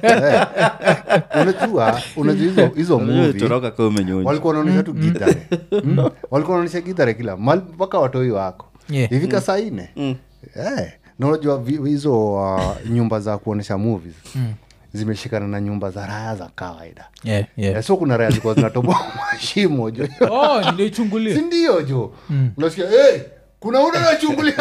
unajua unajua hizo hizo Unajua movie ulitoroka kama umenyonja. walikuwa wanaonyesha tu gidhare Mm. walikuwa wanaonyesha gidhare kila mali mpaka watoi wako Yeah. ifika saa ine Eh, na unajua vi- hizo uh, nyumba za kuonyesha movies zimeshikana na nyumba za raya za kawaida yeah, yeah. Eh, so kuna raya zilikuwa zinatoboa mashimo jo oh, nilichungulia sindio jo unasikia hey, kuna ule nachungulia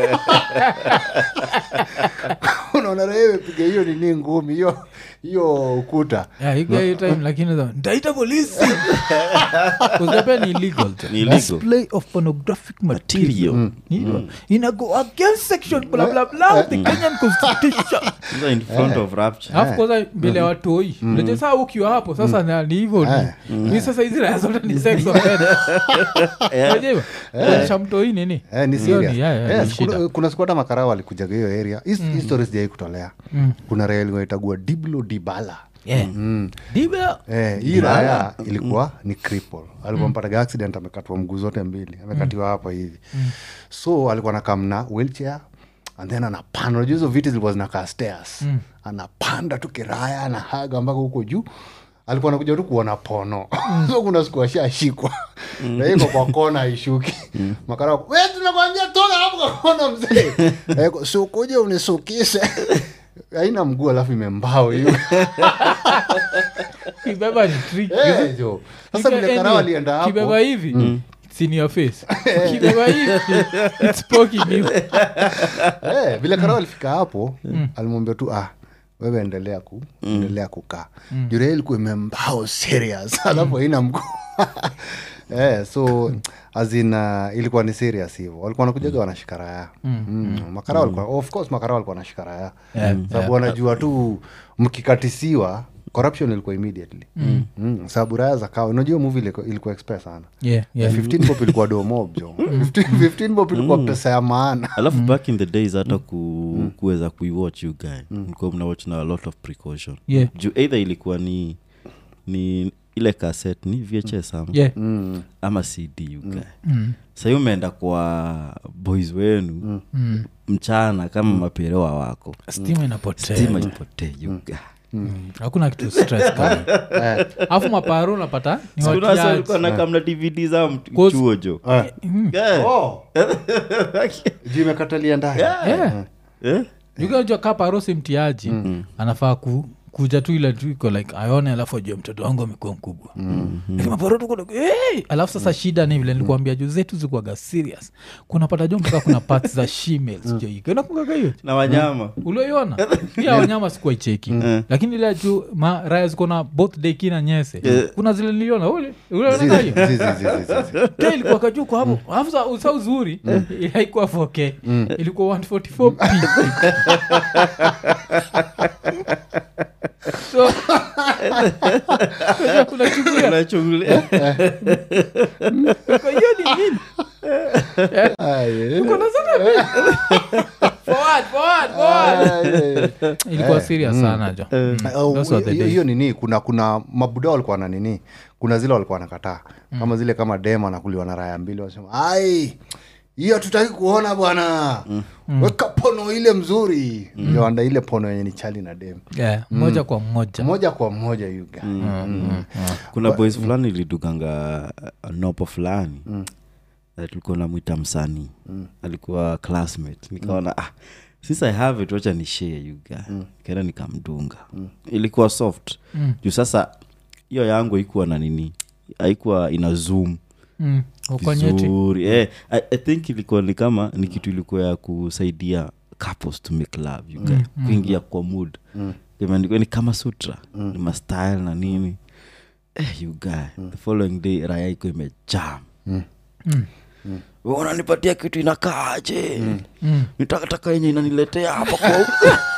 unaona raya imepiga hiyo nini ngumi hiyo hiyo ukuta Yeah, iko hiyo time lakini za- nitaita polisi kuzapia ni illegal jo. Ni illegal. display of pornographic material Material. Ni- ina go against section bla bla bla of the kenyan constitution Sasa in front of rapture alafu kwanza mbele ya watoi unajua saa ukiwa hapo sasa na- ni hivyo ni ni sasa hizi raya zote ni sex offenders. Unajua hivyo? Kuonyesha mtoi nini Eh, ni Hiyo ni- serious. yeah, yeah, Yes, ni shida. kuna- kuna siku hata makarao walikujaga hiyo area His- his story sijai kutolea kuna raya ilikuwa itagua diblo dibala Yeah. Ndivyo. Eh, hii raya ilikuwa ni cripple alikuwa mpataga accident amekatwa mguu zote mbili amekatiwa hapa hivi so alikuwa nakamna wheelchair and then anapanda unajua hizo viti zilikuwa zinakaa stairs anapanda tu kiraya anahaga mpaka huko juu alikuwa nakuja tu kuona pono so kuna siku ashashikwa na iko kwa kona aishuki makara we tunakwambia toka hapo kwa kona mzee Eh, sukuje unisukise haina mguu alafu imembao hiyo kibeba ni trick. Eh, jo. sasa Ika- vile anyway, karao alienda hapo kibeba hivi it's in your face kibeba hivi it's poking you eh, vile karao alifika hapo alimwambia tu ah wewe endelea ku endelea kukaa mm. jure ilikuwa imembao serious alafu haina mguu eh, so azina ilikuwa ni serious hivyo walikuwa wanakujaga wanashika raya mm. makara walikuwa of course makara walikuwa wanashika raya Yeah, sababu wanajua tu mkikatisiwa corruption ilikuwa immediately mm. Mm. sababu raya za kawa unajua movie ilikuwa, ilikuwa express sana yeah, yeah. 15 bob ilikuwa domob jo 15 15 bob ilikuwa pesa ya maana alafu back in the days hata ku, kuweza kuiwatch you guy mlikuwa mnawatch na a lot of precaution Yeah. juu either ilikuwa ni ni ile cassette ni vhs ama, Yeah. ama cd you guy sahii umeenda kwa boys wenu mchana kama maperewa wako stima inapotea stima ipotee you guy hakuna kitu stress kama alafu maparo unapata ni Sikuna wasa walikuwa watiaji nakamna dvd za mtu- Cause- chuo jo Yeah. oh. juu imekatalia ndani Yeah. Eh? ukajua ka paro si mtiaji anafaa ku kuja tu ile tu iko like aone alafu ajue mtoto wangu amekuwa mkubwa Lakini maparo tuko like, hey! alafu sasa shida ni vile nilikuambia juu zetu zikuaga serious kunapata jo mpaka kuna parts za shemales jo iko inakungaga hiyo na wanyama ulioiona pia wanyama sikuwa icheki lakini ile juu ma raya ziko na both deki na nyese kuna zile niliona ule ulionaga hiyo Zi- zi- zi- zi- zi. Ke ilikuwa kajuu kwa hapo alafu sa- sa uzuri haikuwa 4k ilikuwa 144p so unachungulia unachungulia kwa hiyo ni nini Ah, yeah. Uko na zote? Forward, forward, forward. Ah, yeah. ilikuwa serious sana jo Oh, Those were the hiyo- days. hiyo nini kuna kuna mabuda walikuwa na nini kuna zile walikuwa wanakataa kama zile kama dem anakuliwa na raya mbili wanasema ai hiyo tutaki kuona bwana weka pono ile mzuri mm. ile pono yenye ni chali na dem Yeah, moja kwa moja moja kwa moja yuga kuna boys fulani iliduganga uh, nopo fulani Eh, tulikuwa namwita msanii alikuwa classmate nikaona ah, since i have it wacha ni share you guy kaenda nikamdunga ilikuwa soft juu sasa hiyo yangu haikuwa na nini haikuwa ina zoom Mm, uko nyeti vizuri eh, I, i think ilikuwa ni kama ni kitu ilikuwa ya kusaidia couples to make love you guy kuingia kwa mood imeandikwa ni kama sutra ni mastyle na nini eh, you guy the following day raya iko imejam Wewe unanipatia kitu inakaaje Mm. nitakataka yenye inaniletea hapa kwa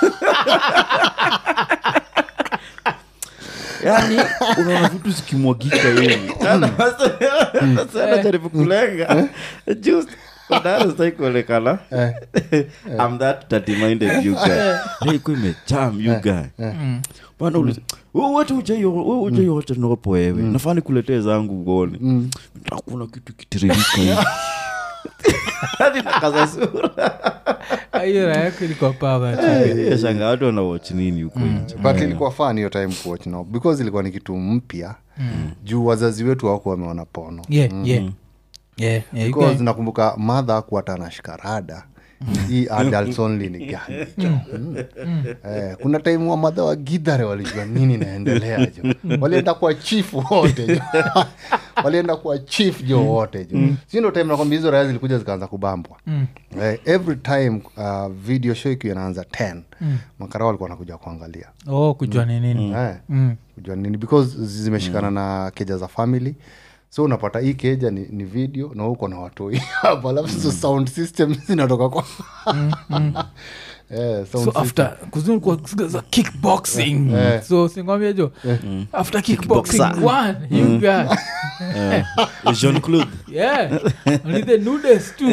yani unaona vitu zikimwagika hivi sana jaribu kulenga just stai kuonekana I'm that dirty minded you guy hey, iko imejam you guy bana uliza wewe wote ujaio wewe ujaiocha nopo wewe nafaa nikuletee zangu uone hakuna kitu kitiririka hivi hadi nakaza sura hiyo raha yako ilikuwa pawa shanga watu wanawach nini huko nje but ilikuwa fan hiyo time kuwatch now because ilikuwa ni kitu mpya juu wazazi wetu wako wameona pono yeah, yeah. Yeah, yeah, you because guys- nakumbuka madha kuata na shikarada hii adults only ni gani jo Mm. Eh, kuna time wa madha wa gidhare walijua nini naendelea jo walienda kwa chief wote jo walienda kwa chief jo wote jo si ndo time nakwambia hizo raya zilikuja zikaanza kubambwa eh, every time uh, video show ikiwa inaanza 10 makara walikuwa wanakuja kuangalia oh kujua ni nini eh, Mm. kujua nini because zimeshikana na keja za family so unapata hii keja ni, ni video na uko na watoi hapo alafu hizo sound system zinatoka kwa Eh, sound so system. after kuzunguka za kickboxing so singwambia jo after kickboxing one you got jean claude yeah only the nudes too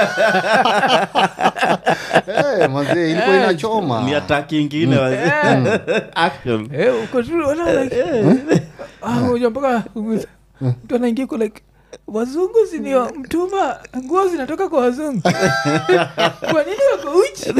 Eh, manze ilikuwa inachoma ni ataki ingine wazee. action Eh, uko tu unaona like ah unajua mpaka mtu anaingia kwa like wazungu sinio mtuma nguo zinatoka kwa wazungu kwa nini wako uchi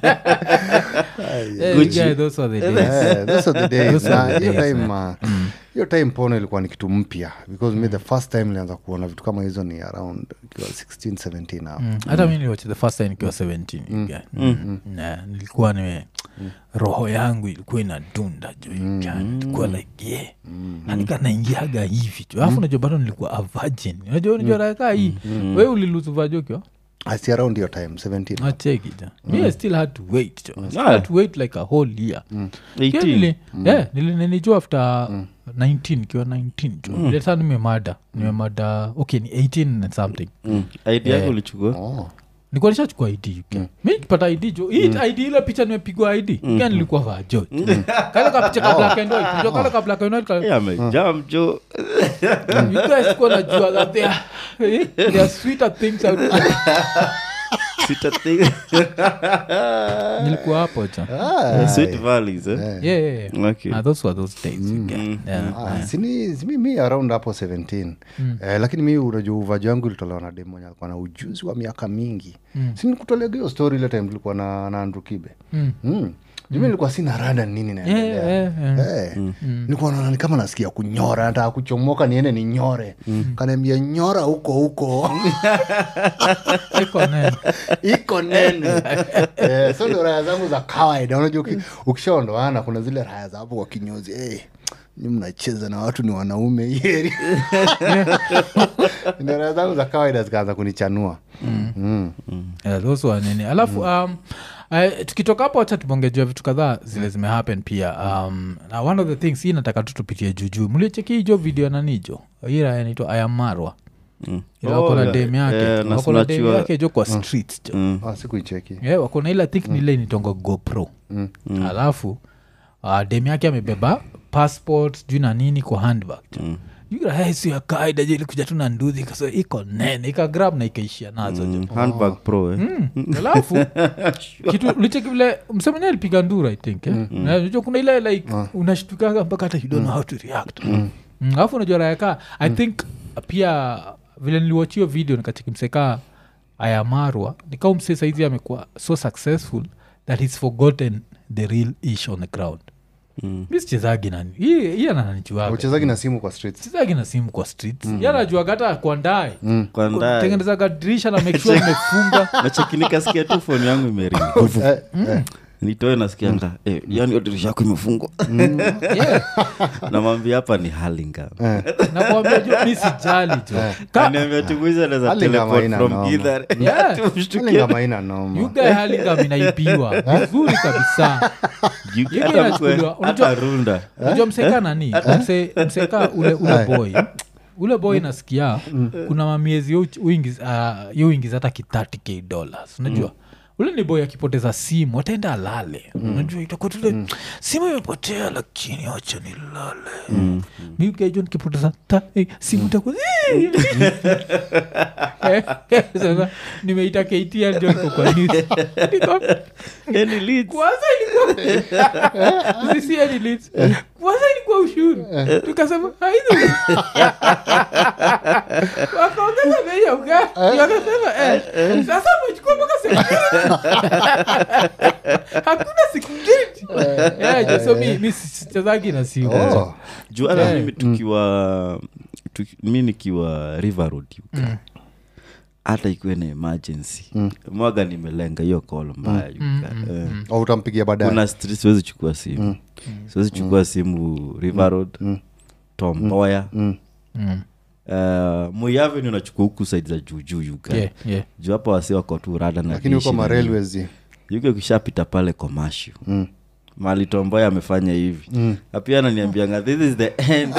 Eh, Gucci. yeah, those were the days. Eh, those are the days. Those are Na the hiyo days, time uh, hiyo time pono ilikuwa ni kitu mpya because me the first time nilianza kuona vitu kama hizo ni around ikiwa 16 17 hapo Mm, hata mi niliwatch the first time nikiwa 17 you guy. Na nilikuwa nime roho yangu ilikuwa inadunda jo you guy. nilikuwa like yeah nanika naingiaga hivi jo alafu najua bado nilikuwa a virgin unajua unajua raka hii we uliluzu vajokiwa I see around your time 17 acheki jo mi I still had to wait jo I still Ah. had to wait like a whole year Pia 18 nili- yeah, nili- nilijua after 19 kiwa 19 jo leta nimemada nimemada okay ni 18 and something Mm. id yako ulichukua oh. nikuwa nishachukua id mm. mi nikipata id jo hii id ile picha nimepigwa id mm. kia nilikuwa vajo kale kapicha ka black and white Unajua kale ka black and white kale- Eh, amejaa mjo you guys kuwa najua that there are- there are sweeter things out there. Sita- nilikuwa hapo jo Ah, Sweet valleys, eh? yeah, yeah, yeah. Okay. Ah, those were those days you get. Yeah. Ah, sini simi mi around hapo 17 eh, lakini mi unajua uvaji wangu ilitolewa na demo alikuwa na ujuzi wa miaka mingi mm. sinikutolea hiyo story ile time tulikuwa na, na Andrew kibe Mm. mm. jumi nilikuwa sina rada ni nini naendelea Yeah, yeah, yeah. Eh, nilikuwa naona ni kama nasikia kunyora nataka kuchomoka niende ni nyore kanaambia nyora huko huko Iko nene. iko nene eh, so ndio raya zangu za kawaida unajua uki- ukishaondoana kuna zile raya za hapo kwa kinyozi hey, ni mnacheza na watu ni wanaume yeri ndio raya zangu za kawaida zikaanza kunichanua mm. Yeah, those were nini alafu um, uh, tukitoka hapo wacha tubongejua vitu kadhaa zile zimehappen pia um, na one of the things hii nataka tu tupitie juujuu mlicheki hijo video nanijo ira inaitwa ayamarwa Mm. ila wako na Oh, dem yake eh, na wako na dem snatchiwa- yake jo kwa streets jo Mm. ah, sikuicheki yeah, wako na ile think mm. nile nitonga gopro Mm. alafu uh, dem yake amebeba passport juu na nini kwa handbag mm sio ya kawaida jo ilikuja tu na nduthi kaso iko nene ikagrab na ikaishia nazo jo Mm. handbag pro eh? Mm. alafu kitu licheki vile msemenya alipiga ndura i think eh? Na unajua kuna ile like unashtukaga mpaka hata you don't know how to react Mm, alafu unajua rayaka i think pia vile niliwachio video nikacheki mseka ayamarwa nikau mse saizi amekuwa so successful that he's forgotten the real ish on the ground Mm. mi sichezagi nani hii hii anananijuaga uchezagi na simu kwa streets chezagi na simu kwa streets mm. yanajuaga hata kuandae Kwa ndani. tengenezaga dirisha na make sure imefunga nachekinikasikia tu foni yangu imeringi eh, eh. nitoe nasikianga eh, yani hiyo dirisha yako imefungwa yeah. namwambia hapa ni halinga nakwambia jo mi sijali jo Ka- kaniambia tumuiza naza Hurlingham teleport haina from noma. Githurai. Yeah. Tumshtukie. Hurlingham haina noma yuga halingam inaibiwa vizuri kabisa You- Yuga hata inachukuliwa. mkwe- Unajua- hata runda unajua mseka nani Mse, mseka ule, ule boy ule boy nasikia kuna mamiezi yo uingiza hata ki 30k dollars unajua ule ni boy akipoteza simu ataenda alale unajua itakuwa tule simu imepotea lakini wacha nilale miukejo nikipoteza ta- eh, simu itakuwa Eh, eh, sasa nimeita ktl jo niko kwa news. Niko- Any leads? kwanza ilikuwa Sisi yani leads. kwanza ilikuwa ushuru tukasema haidhu wakaongeza bei ya ugali wakasema eh, sasa umechukua mpaka security hakuna security Eh, jo, so mi- mi sichezagi na simu Oh. juu hata Yeah. mimi tukiwa tuki, mi nikiwa river road UK. hata ikuwe na emergency mwaga nimelenga hiyo call mbaya you guy. Eh. au utampigia baadaye kuna street siwezi chukua simu siwezi chukua simu river road tomboya Mm. uh, muiaveni unachukua huku saidi za juujuu yuga Yeah, yeah. juu hapa wasi wako tu rada na lakini huko dishi na nini. marailways yuke ukishapita pale commercial mali tomboya amefanya hivi Na pia ananiambianga this is the end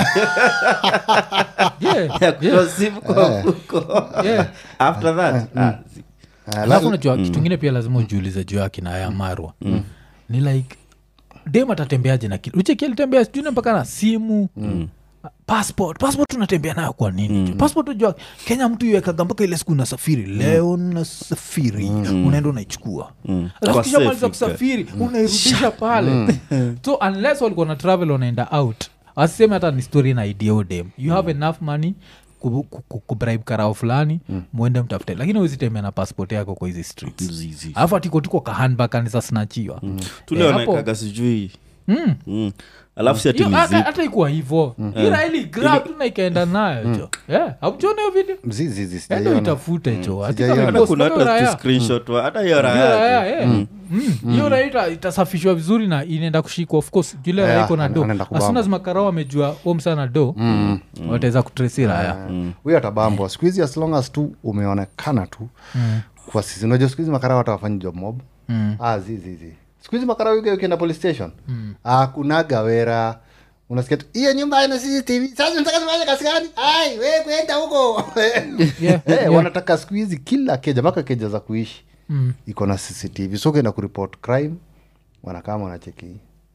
Yeah, ya kutoa simu kwa mfuko yeah. after that ah, zi- alafu najua kitu ingine pia lazima ujiulize juu yake na ya marwa ni like dem atatembeaje na kitu ucheki alitembea sijui mpaka na simu passport passport unatembea nayo kwa nini mm. passport ujua kenya mtu iwekaga mpaka ile siku unasafiri leo nasafiri unaenda unaichukua alafu Kwa kisha safe, maliza you kusafiri unairudisha pale so unless walikuwa na travel wanaenda out asiseme hata ni story na idea dem you have enough money ku- ku- ku- kubribe karao fulani mwende mtafute lakini uzitembea na passport yako kwa hizi streets zizi. alafu atikotuko kahanbakanisa snachiwa tule wanaekaga sijui Mm. alafu si ati Hiyo, ni hata zip. hata ikuwa hivo iraili grab tu na ikaenda nayo jo yeah. auchona hiyo video endo mzizi itafute jo Ati Sijaiona. kama Hata post kuna kama hata tu raya. screenshot wa- hata hiyo Hiyo raya raya, eh. Mm. hiyo raya ita- itasafishwa vizuri na inaenda kushikwa of course jule raya Yeah, iko na do anaenda kubamba. asuna zimakarao amejua omsana do wataweza kutresi raya huyo atabambwa siku hizi as long as tu umeonekana tu kwa sisi unajua siku hizi makarao hata wafanyi job mob ah, zizizi siku hizi makarao yuke ukienda police station ah, kunaga wera unasikia tu hiyo nyumba ina cctv sasa unataka tufanye kazi gani ai we kwenda huko Yeah, Eh, yeah. wanataka siku hizi kila keja mpaka keja za kuishi Mm. iko na cctv so ukienda kuripot crime wanakama wanacheki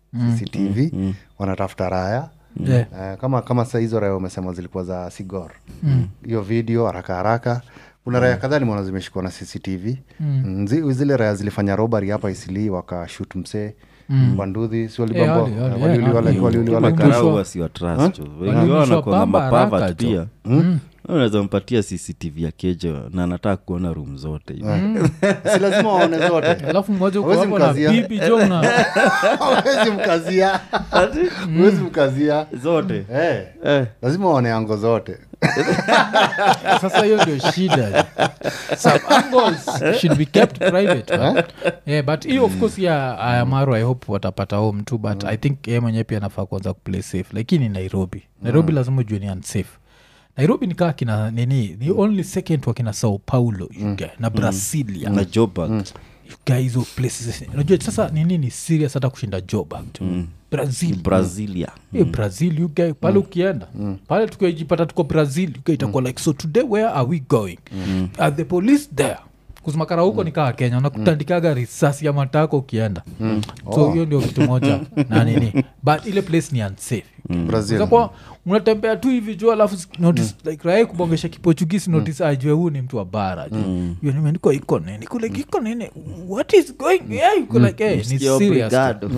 cctv wanatafuta raya Yeah. Eh, kama kama saa hizo raya umesema zilikuwa za sigor hiyo video haraka haraka kuna raya kadhaa nimeona zimeshikwa na cctv mm. zi- zile raya zilifanya robari hapa isili wakashut msee wanduhi si Eh, wali- wali- waliuliwa yeah, wali- waliuliwa wali- like- makarau wasiwa trust jo. wengi Walirudishwa wao wanakuanga pamba haraka mapavat jo. pia unaweza mpatia cctv ya keja na anataka kuona room zote hivi. si lazima waone zote alafu mmoja uko Hawezi hapo na mkazia. bibi jo na awezi mkazia awezi mkazia zote Eh, Eh. lazima waone ango zote sasa hiyo ndio shida some angles should be kept private right? yeah, but hiyo of course ya ayamaru i hope watapata home tu but i think ye mwenyewe pia nafaa kuanza kuplay safe lakini nairobi nairobi lazima ujue ni unsafe nairobi nikaa kina nini ni only second wakina sao paulo you guy, na brasilia na jobak You guy, hizo places unajua sasa nini ni serious hata kushinda job brazil brazilia e brazil you guy pale ukienda pale tukijipata tuko brazil you guy itakuwa like so today where are we going are the police there kuzimakara huko ni kaa kenya unakutandikaga risasi ya matako ukienda so hiyo ndio kitu moja na nini but ile place ni unsafe brazil Kwa unatembea tu hivi juu alafu s- notice like raia kubongesha kiportugisi notice ajue huu ni mtu wa bara ju Hiyo nimeandikwa iko nini Iko like iko nini what is going yeah, iko like hey, ni Msikia serious obrigado.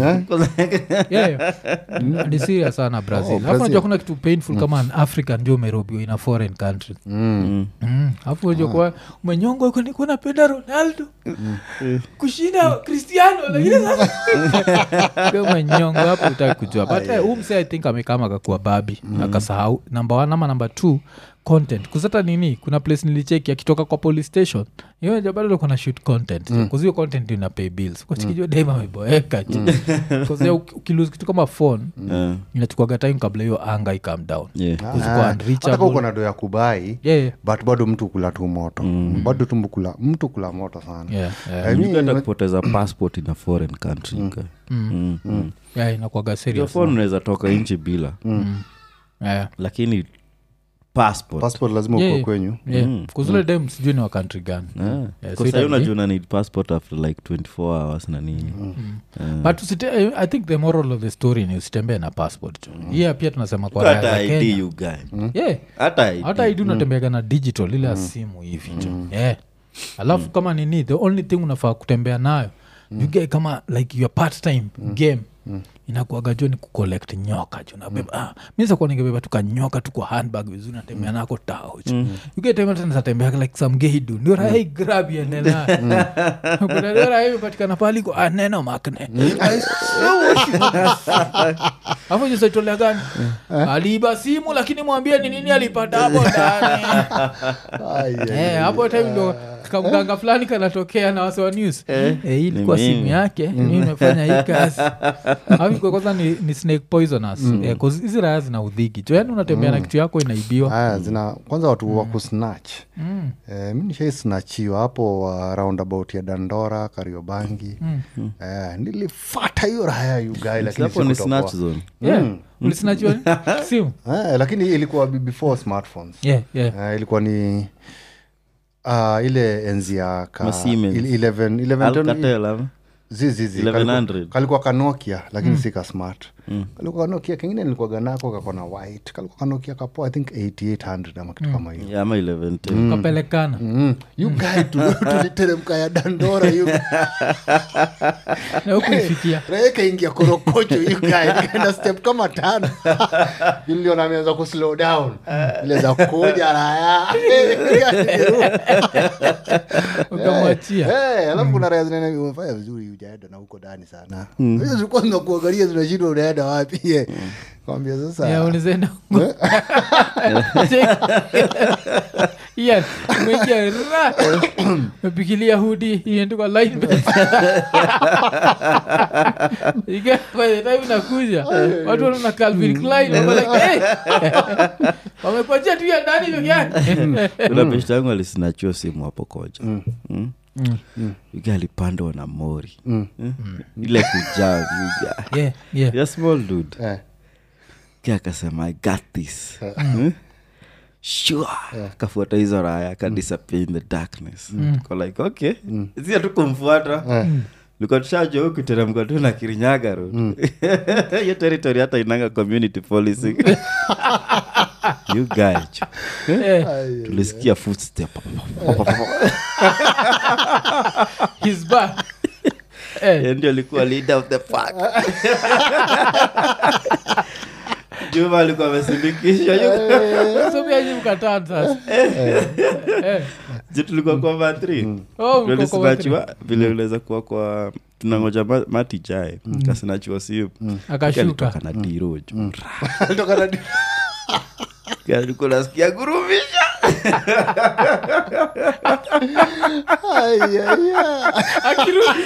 yeah, yeah. ni serious sana brazil alafu Brazil. najua kuna kitu painful kama an african ndio umerobiwa in a foreign country Mm. alafu unajua kuwa umenyongwa huko nikuwa napenda ronaldo kushinda cristiano lakini sasa Ukiwa umenyongwa hapo utaki kujua but eh, huu msee i think amekama akakuwa babi akasahau namba one ama namba two content kuzata nini kuna place nilicheki akitoka kwa police station hiyo bado kuna shoot content mm. hiyo content ndio ina pay bills kwachikijua mm. daima ameboeka ukilose kitu kama phone Eh, inachukuaga time kabla hiyo anga ikam down yeah. Kuzikuwa Ah, hata unreachable. ka uko na do ya kubai Yeah, yeah. but bado mtu kula tu moto bado tu mkula, mtu kula moto sana Yeah, yeah. I mean, Uganda kupoteza passport in a foreign country guy. Mm, mm. Yeah, inakuwaga Your serious phone unaweza toka nchi bila Yeah. lakini passport passport lazima Yeah, uko yeah. kwenyu Yeah. kuzule dem sijui ni wa country gani Ah, Yeah, kwa so sahi itabidi- unajua una need passport after like 24 hours na nini but usite, i think the moral of the story ni usitembee na passport jo hiya pia tunasema kwa raya hata za id kenya you guy yeah. hata id hata idi unatembeaga na digital ile ya simu hivi jo yeah. alafu kama nini the only thing unafaa kutembea nayo you get kama like your part time game inakuaga jo ni kucollect nyoka jo nabeba ah, mi sakuwa ningebeba tu kanyoka tu kwa handbag vizuri natembea nako tao jo uketemetanatembea like some geidu ndio rahai grab yenena ndio rahai patikana pali ko ah, neno makne hapo jisaitolea gani aliiba simu lakini mwambie ni nini alipata hapo ndani Ai, ai, Eh, hapo time ndo kamganga fulani kanatokea na wase wa news Eh, hii ilikuwa Ni simu mimi. yake mi imefanya hii kazi Alafu kwa kwanza ni, ni snake poisonous Eh, 'cause hizi raya zina udhigi jo yani unatembea na kitu yako inaibiwa haya zina kwanza watu wa kusnatch Mm. eh, mi nishaisnachiwa hapo uh, roundabout ya dandora kariobangi eh, nilifata hiyo raya yugai lakini hapo ni sikutoboa. snatch zone Yeah. ulisinachiwa ni? simu eh, lakini ilikuwa be- before smartphones yeah, yeah. eh, ilikuwa ni uh, ile enzi ya ka, Ma Siemens. il- 11 11 alcatel ama zizizi 1100. kalikuwa kanokia lakini si ka smart kalikuwa kanokia kengine nilikuwa ganako kakona white kalikuwa kanokia kapoa i think 8800 ama kitu kama hiyo Yeah, ama 1110 kapelekana Mm. you guy tu- tuliteremka ya dandora you na hukuifikia Raia kaingia korokocho you guy nikaenda step kama tano iliona ameanza kuslow down ile za kuja raya ukamwachia Eh, alafu kuna raya zinaenda umefanya vizuri ujaenda na huko ndani sana hizo zilikuwa zinakuangalia zinashindwa unaenda wapi eh. kwambia sasa Yeah, unazaenda Ian, umeingia ra mepikilia hudi iendikwa line Ika- by the time unakuja watu wanaona Calvin Klein wako like, "Hey!" wamekuachia tu ya ndani peke yake kuna beshta yangu alisinachiwa simu hapo koja Mm. Yuga alipandwa na mori Eh? ile kujaa yuga. Yeah, yeah. ya small dude eh, Ki akasema i got this Eh? sure akafuata hizo raya akadisappear in the darkness Ko like okay si tu kumfuata likuwa tushajua huku teremka tu na kirinyaga road hiyo territory hata inanga community policing you guy cho. Eh, tulisikia footstep he's back. Eh, Yeye ndio alikuwa leader of the pack juma alikuwa amesindikishwa so pia nyinyi mkataa sasa. Eh, ju tulikuwa kwa matri oh, mko kwa watri. tulisinachiwa vile unaweza kuwa kwa tunangoja ma- mati jae kasinachiwa simu akashuka na diro ju alitoka na- alikuwa nasikia gurumisha Ai, ai, ai. akirudi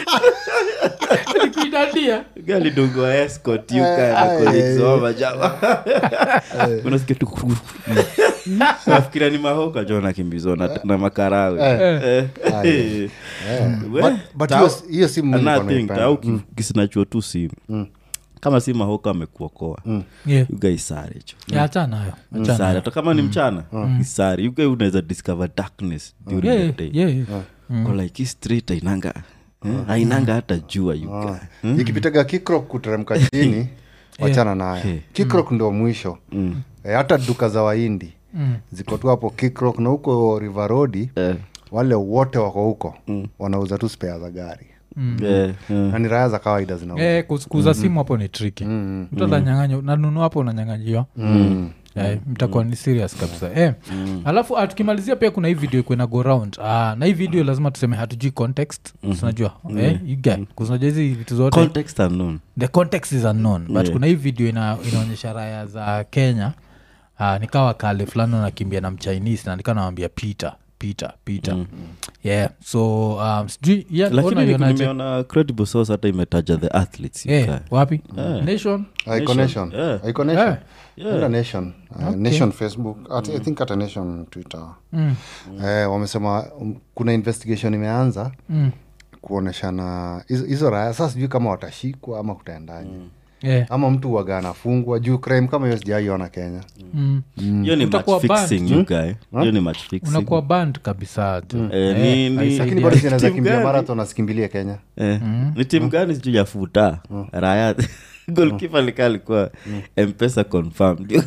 alikuidadia galidungwa escort yuka Ai, na ai, colleagues ai. wao majama unasikia tu kururu. nafikiria ni mahoka jo nakimbizwa na, na makarawe Eh. Eh. Ai. We, But- but tau- hiyo- hiyo simu mi nilikuwa another thing, naipenda. tau ki- kisinachuo tu simu kama si mahoka amekuokoa Yeah. yuga isare cho Yeah, acha nayo acha isare nayo. hata kama ni mchana isare yuga unaweza discover darkness during Yeah, the day yeah, yeah. Ko like hii street ainanga eh, ainanga hata jua yuga ikipitaga kikrok kuteremka chini wachana nayo Okay. kikrok ndo mwisho Eh, hata duka za waindi ziko tu hapo kikrok na huko rivarodi Eh, wale wote wako huko wanauza tu spea za gari eh, eh. na ni raya za kawaida zinauza Eh, kus- kuuza simu hapo ni triki mtu atanyanganya nanunua hapo unanyanganyiwa Eh, mtakuwa ni serious kabisa eh. alafu ah, tukimalizia pia kuna hii video ikuwe na go round ah, na hii video lazima tuseme hatujui context unajua eh, you get, 'cause unajua hizi vitu zote context unknown the context is unknown but Yeah. kuna hii video ina, inaonyesha raya za kenya uh, nikawa kale fulani wanakimbia na mchinese na nikaa nawambia peter peter peter yeah so um, sijui yeah, lakini ona ni- ionaje? nimeona credible source hata imetaja the athletes you Eh, guy. wapi Eh. nation Iko Nation. Yeah. Iko Nation. Eh. Enda Nation. Uh, nation facebook at, i think hata nation twitter eh, wamesema um, kuna investigation imeanza Mm. kuoneshana hizo- hizo raya sasa sijui kama watashikwa ama kutaendaje yeah. ama mtu waga anafungwa juu crime kama hiyo sijaiona kenya mm. hiyo ni match Utakuwa banned. fixing you guy hiyo ni match fixing unakuwa band kabisa tu Eh, ni- ni- haisaidia. lakini bado zinaweza Team kimbia gani? marathon asikimbilie kenya Eh, ni timu gani sijuu ya futa raya golkipa lika alikuwa mpesa confirmed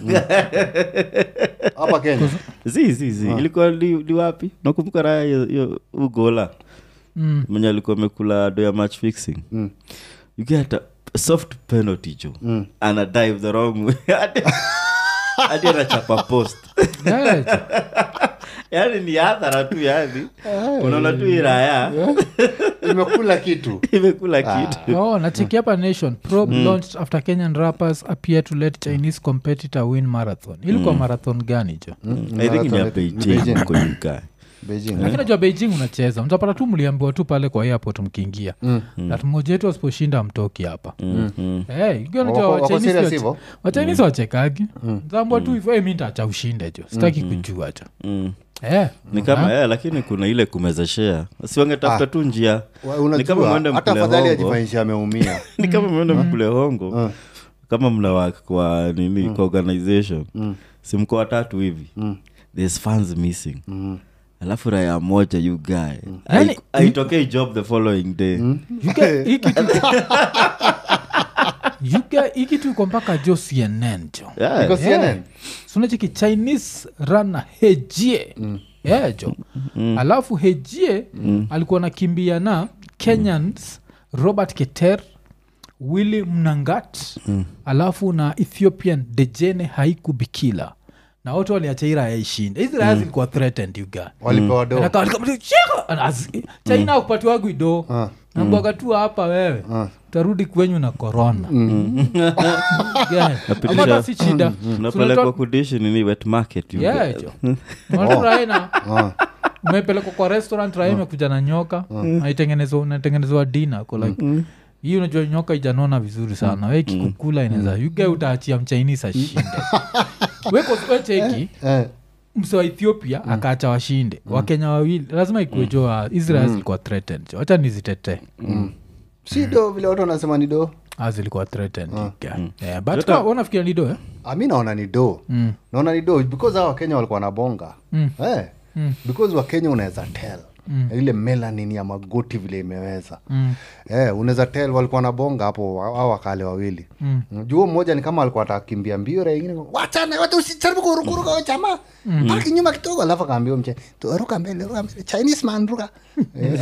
hapa kenya zi zi zi ilikuwa li, li wapi nakumbuka raya hiyo- hiyo ugola Mm. mwenye alikuwa amekula do ya match fixing Mm. ugeta soft penalty jo ana dive the wrong way Hadi- hadi anachapa post Yeah, jo. yani ni adhara tu yani unaona tu iraya imekula kitu imekula kitu oh nacheki hapa nation probe launched after kenyan rappers appear to let chinese competitor win marathon ilikuwa marathon gani jo i think ni ya Ni beijing Beijing. huko UK. beijing lakini najua beijing unacheza mtapata tu mliambiwa tu pale kwa airport mkiingia that mmoja wetu asiposhinda mtoki hapa Eh, ikiwa unajua Wako- wako Wachinese serious wache- hivyo? wachinese wachekagi zambwa tu hivyo "Eh, mi ntacha ushinde jo sitaki kujua jo Mm. Eh, ni kama eh, lakini kuna ile kumezeshea siwangetafuta tu njia Wa- ni kama unajua mwende hata mkule afadhali hongo ajifanyisha ameumia ni kama mwende mkule hongo kama mna work kwa nini kwa organization simko watatu hivi there's funds missing alafu raya moja you guy Yaani- aitokei job the following day you get- hii kitu- you get- hii kitu iko mpaka jo cnn jo Yeah. Iko CNN? sunachiki chinese rana hejie yeah, jo alafu hejie alikuwa nakimbia na kenyans robert keter willi mnangat alafu na ethiopian dejene haiku bikila na wote waliacha hii raya ishinde hizi raya zilikuwa threatened you guy walipewa do Anakaa- anakaa- Shika! Anazi- china akupatiwagu ido Ah. nambwaga tu hapa wewe utarudi kwenyu na korona Yeah. Ama hata si shida unapelekwa kudishi nini wet market you guy. raena Ah. umepelekwa kwa restaurant raha imekuja na nyoka naitengenezwa natengenezwa dina ko like hii unajua nyoka ijanona vizuri sana we kikukula inaweza yuge utaachia mchainisi ashinde wecheki Eh, mse wa ethiopia akaacha washinde wakenya wawili lazima ikuejoa israel zilikuwa threatened wacha nizitetee si do vile watu wanasema ni do Ah, zilikuwa threatened yeah. Yeah, but ka- wanafikiria ni do eh? Ah, mi naona ni do naona ni do because hawa wakenya walikuwa na bonga eh, because wakenya unaweza tel ile melanin ya magoti vile imeweza eh, unaweza tel walikuwa na bonga hapo au wakale wawili mm. juu mmoja ni kama alikuwa atakimbia mbio ra ingine wachana watu usijaribu kurukuruka we jamaa paki nyuma kidogo alafu akaambia mche "Tu, ruka mbele ruka mbele chinese man ruka Eh,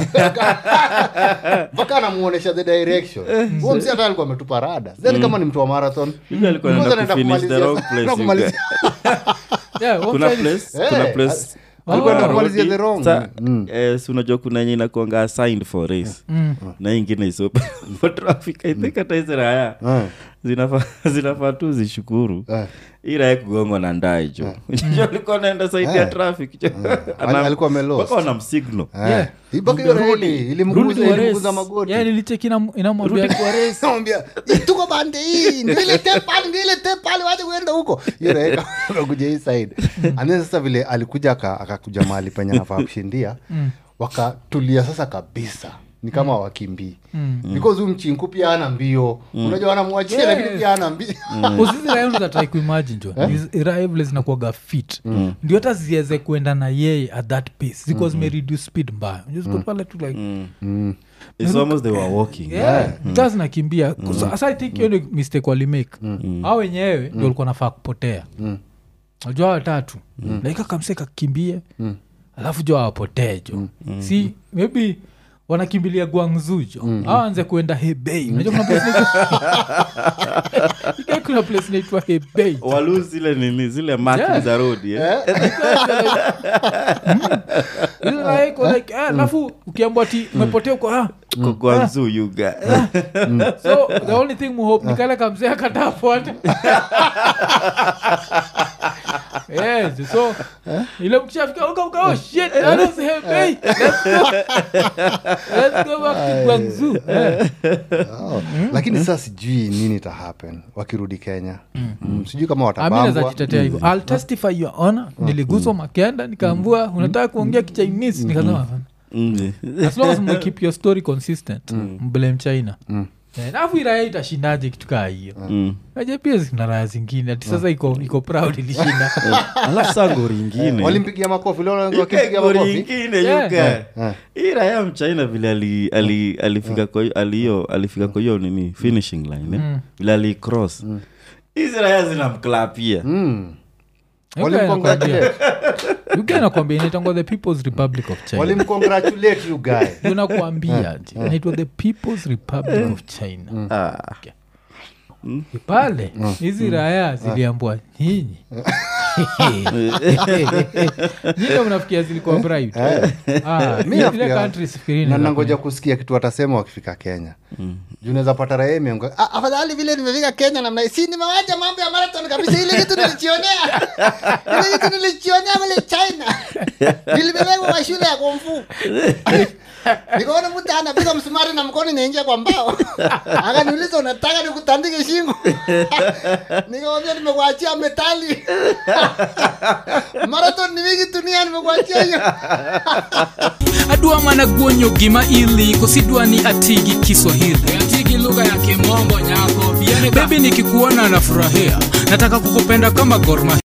mpaka anamuonesha the direction huo msi hata alikuwa ametupa rada then kama ni mtu wa marathon Yule alikuwa Because anaenda anaenda kufinish the kumalizia- wrong place, anaenda you kumalizia- Yeah, what kuna kind is- place kuna Eh, place ah, alikuwa alikuwa anamalizia anarudi, the wrong. sa- Mm. eh, si unajua kuna yenye inakuanga assigned for race na hii ingine is open for traffic i think hata hizi raya Eh, zinafaa zinafaa tu zishukuru eh. hii raya kugongwa na ndai jo jo alikuwa naenda saidi ya Eh. traffic jo Ali- alikuwa amelost. mpaka wanamsignal Eh. Yeah. Mpaka hiyo Rudi- reli rudi ilimguza kwa race. ilimguza magoti Yeah, nilicheki ina- inamwambia Namwambia, tuko bande hii ndio ile tape pale ndio ile tape pale wacha kuenda huko hiyo raika akakuja hii side and then sasa vile alikuja aka- akakuja mahali penye anafaa kushindia wakatulia sasa kabisa ni kama wakimbii because huyu mchinku pia ana mbio unajua anamwachia Yeah. lakini pia ana mbio usiziratrai kuimagine jo raha vile zinakuaga fit ndio hata ziweze kuenda na yeye at that pace zikuwa zimereduce speed mbaya Unajua ziko pale tu like it's almost they were walking yeah, kaa zinakimbia So, asa i think hiyo ni mistake walimake au wenyewe ndio walikuwa nafaa kupotea najua watatu laika kamse kakimbie alafu jo awapotee jo si maybe wanakimbilia guangzu jo au anze kuenda hebei unajua kuna place inaitwa- Ika kuna place inaitwa hebei walu zile nini zile marking Yeah. za road yeah? Ile raha iko like, eh, alafu ukiambwa ti umepotea uko ah, Kwa Guangzhou, you guy. so the only thing muhope ni kale kamzee akatafuata yes so ile mkishafika uka uka oh shit that was Hebei let's go let's go back to Guangzhou Eh. Oh, lakini sasa sijui nini ita happen wakirudi kenya Mm, sijui kama aminaweza watabambwa jitetea hivyo i'll testify your honor niliguswa makenda nikaambua unataka kuongea kichinese nikasema Mm. as long as mkeep your story consistent mblame china Eh, alafu iraya itashindaje kitu kaa hiyo Mm. aje pia zina raya zingine ati sasa iko iko proud ilishinda alafu saa gori ingine walimpigia makofi leo You guy, wakimpigia gori makofi ingine you Yeah. guy. Eh. hii raya mchina vile ali- ali- alifika kwa hiyo- aliyo alifika kwa hiyo nini finishing line eh? vile alicross hizi raya zinamklapia Mm. walimcongratulate uganakwambia inaitangwa the peoples republic of china walimcongratulate you guy unakuambia ati inaitwa the peoples republic of china Ah. pale hizi raya ziliambwa nyinyi nyinyi mnafikia zilikuwa bright Ah, Mi ile nafikiria- country sifikirini na za nangoja kusikia kitu watasema wakifika kenya juu naweza pata raha imeamka, "Ah, afadhali vile nimefika kenya namna hii, si nimewacha mambo ya marathon kabisa ile kitu nilichionea ile kitu nilichionea mle china nilibebekwa kwa shule ya kumfu nikaona mtu anapiga msumari na mkono inaingia kwa mbao akaniuliza unataka nikutandike shingo nikamwambia nimekuachia metali marathon ni mingi dunia nimekuachia hiyo adwa mana guonyo gima ili kosidwa ni atigi kiswahili atigi lugha ya kimombo nyako bebi nikikuona nafurahia nataka kukupenda kama gorma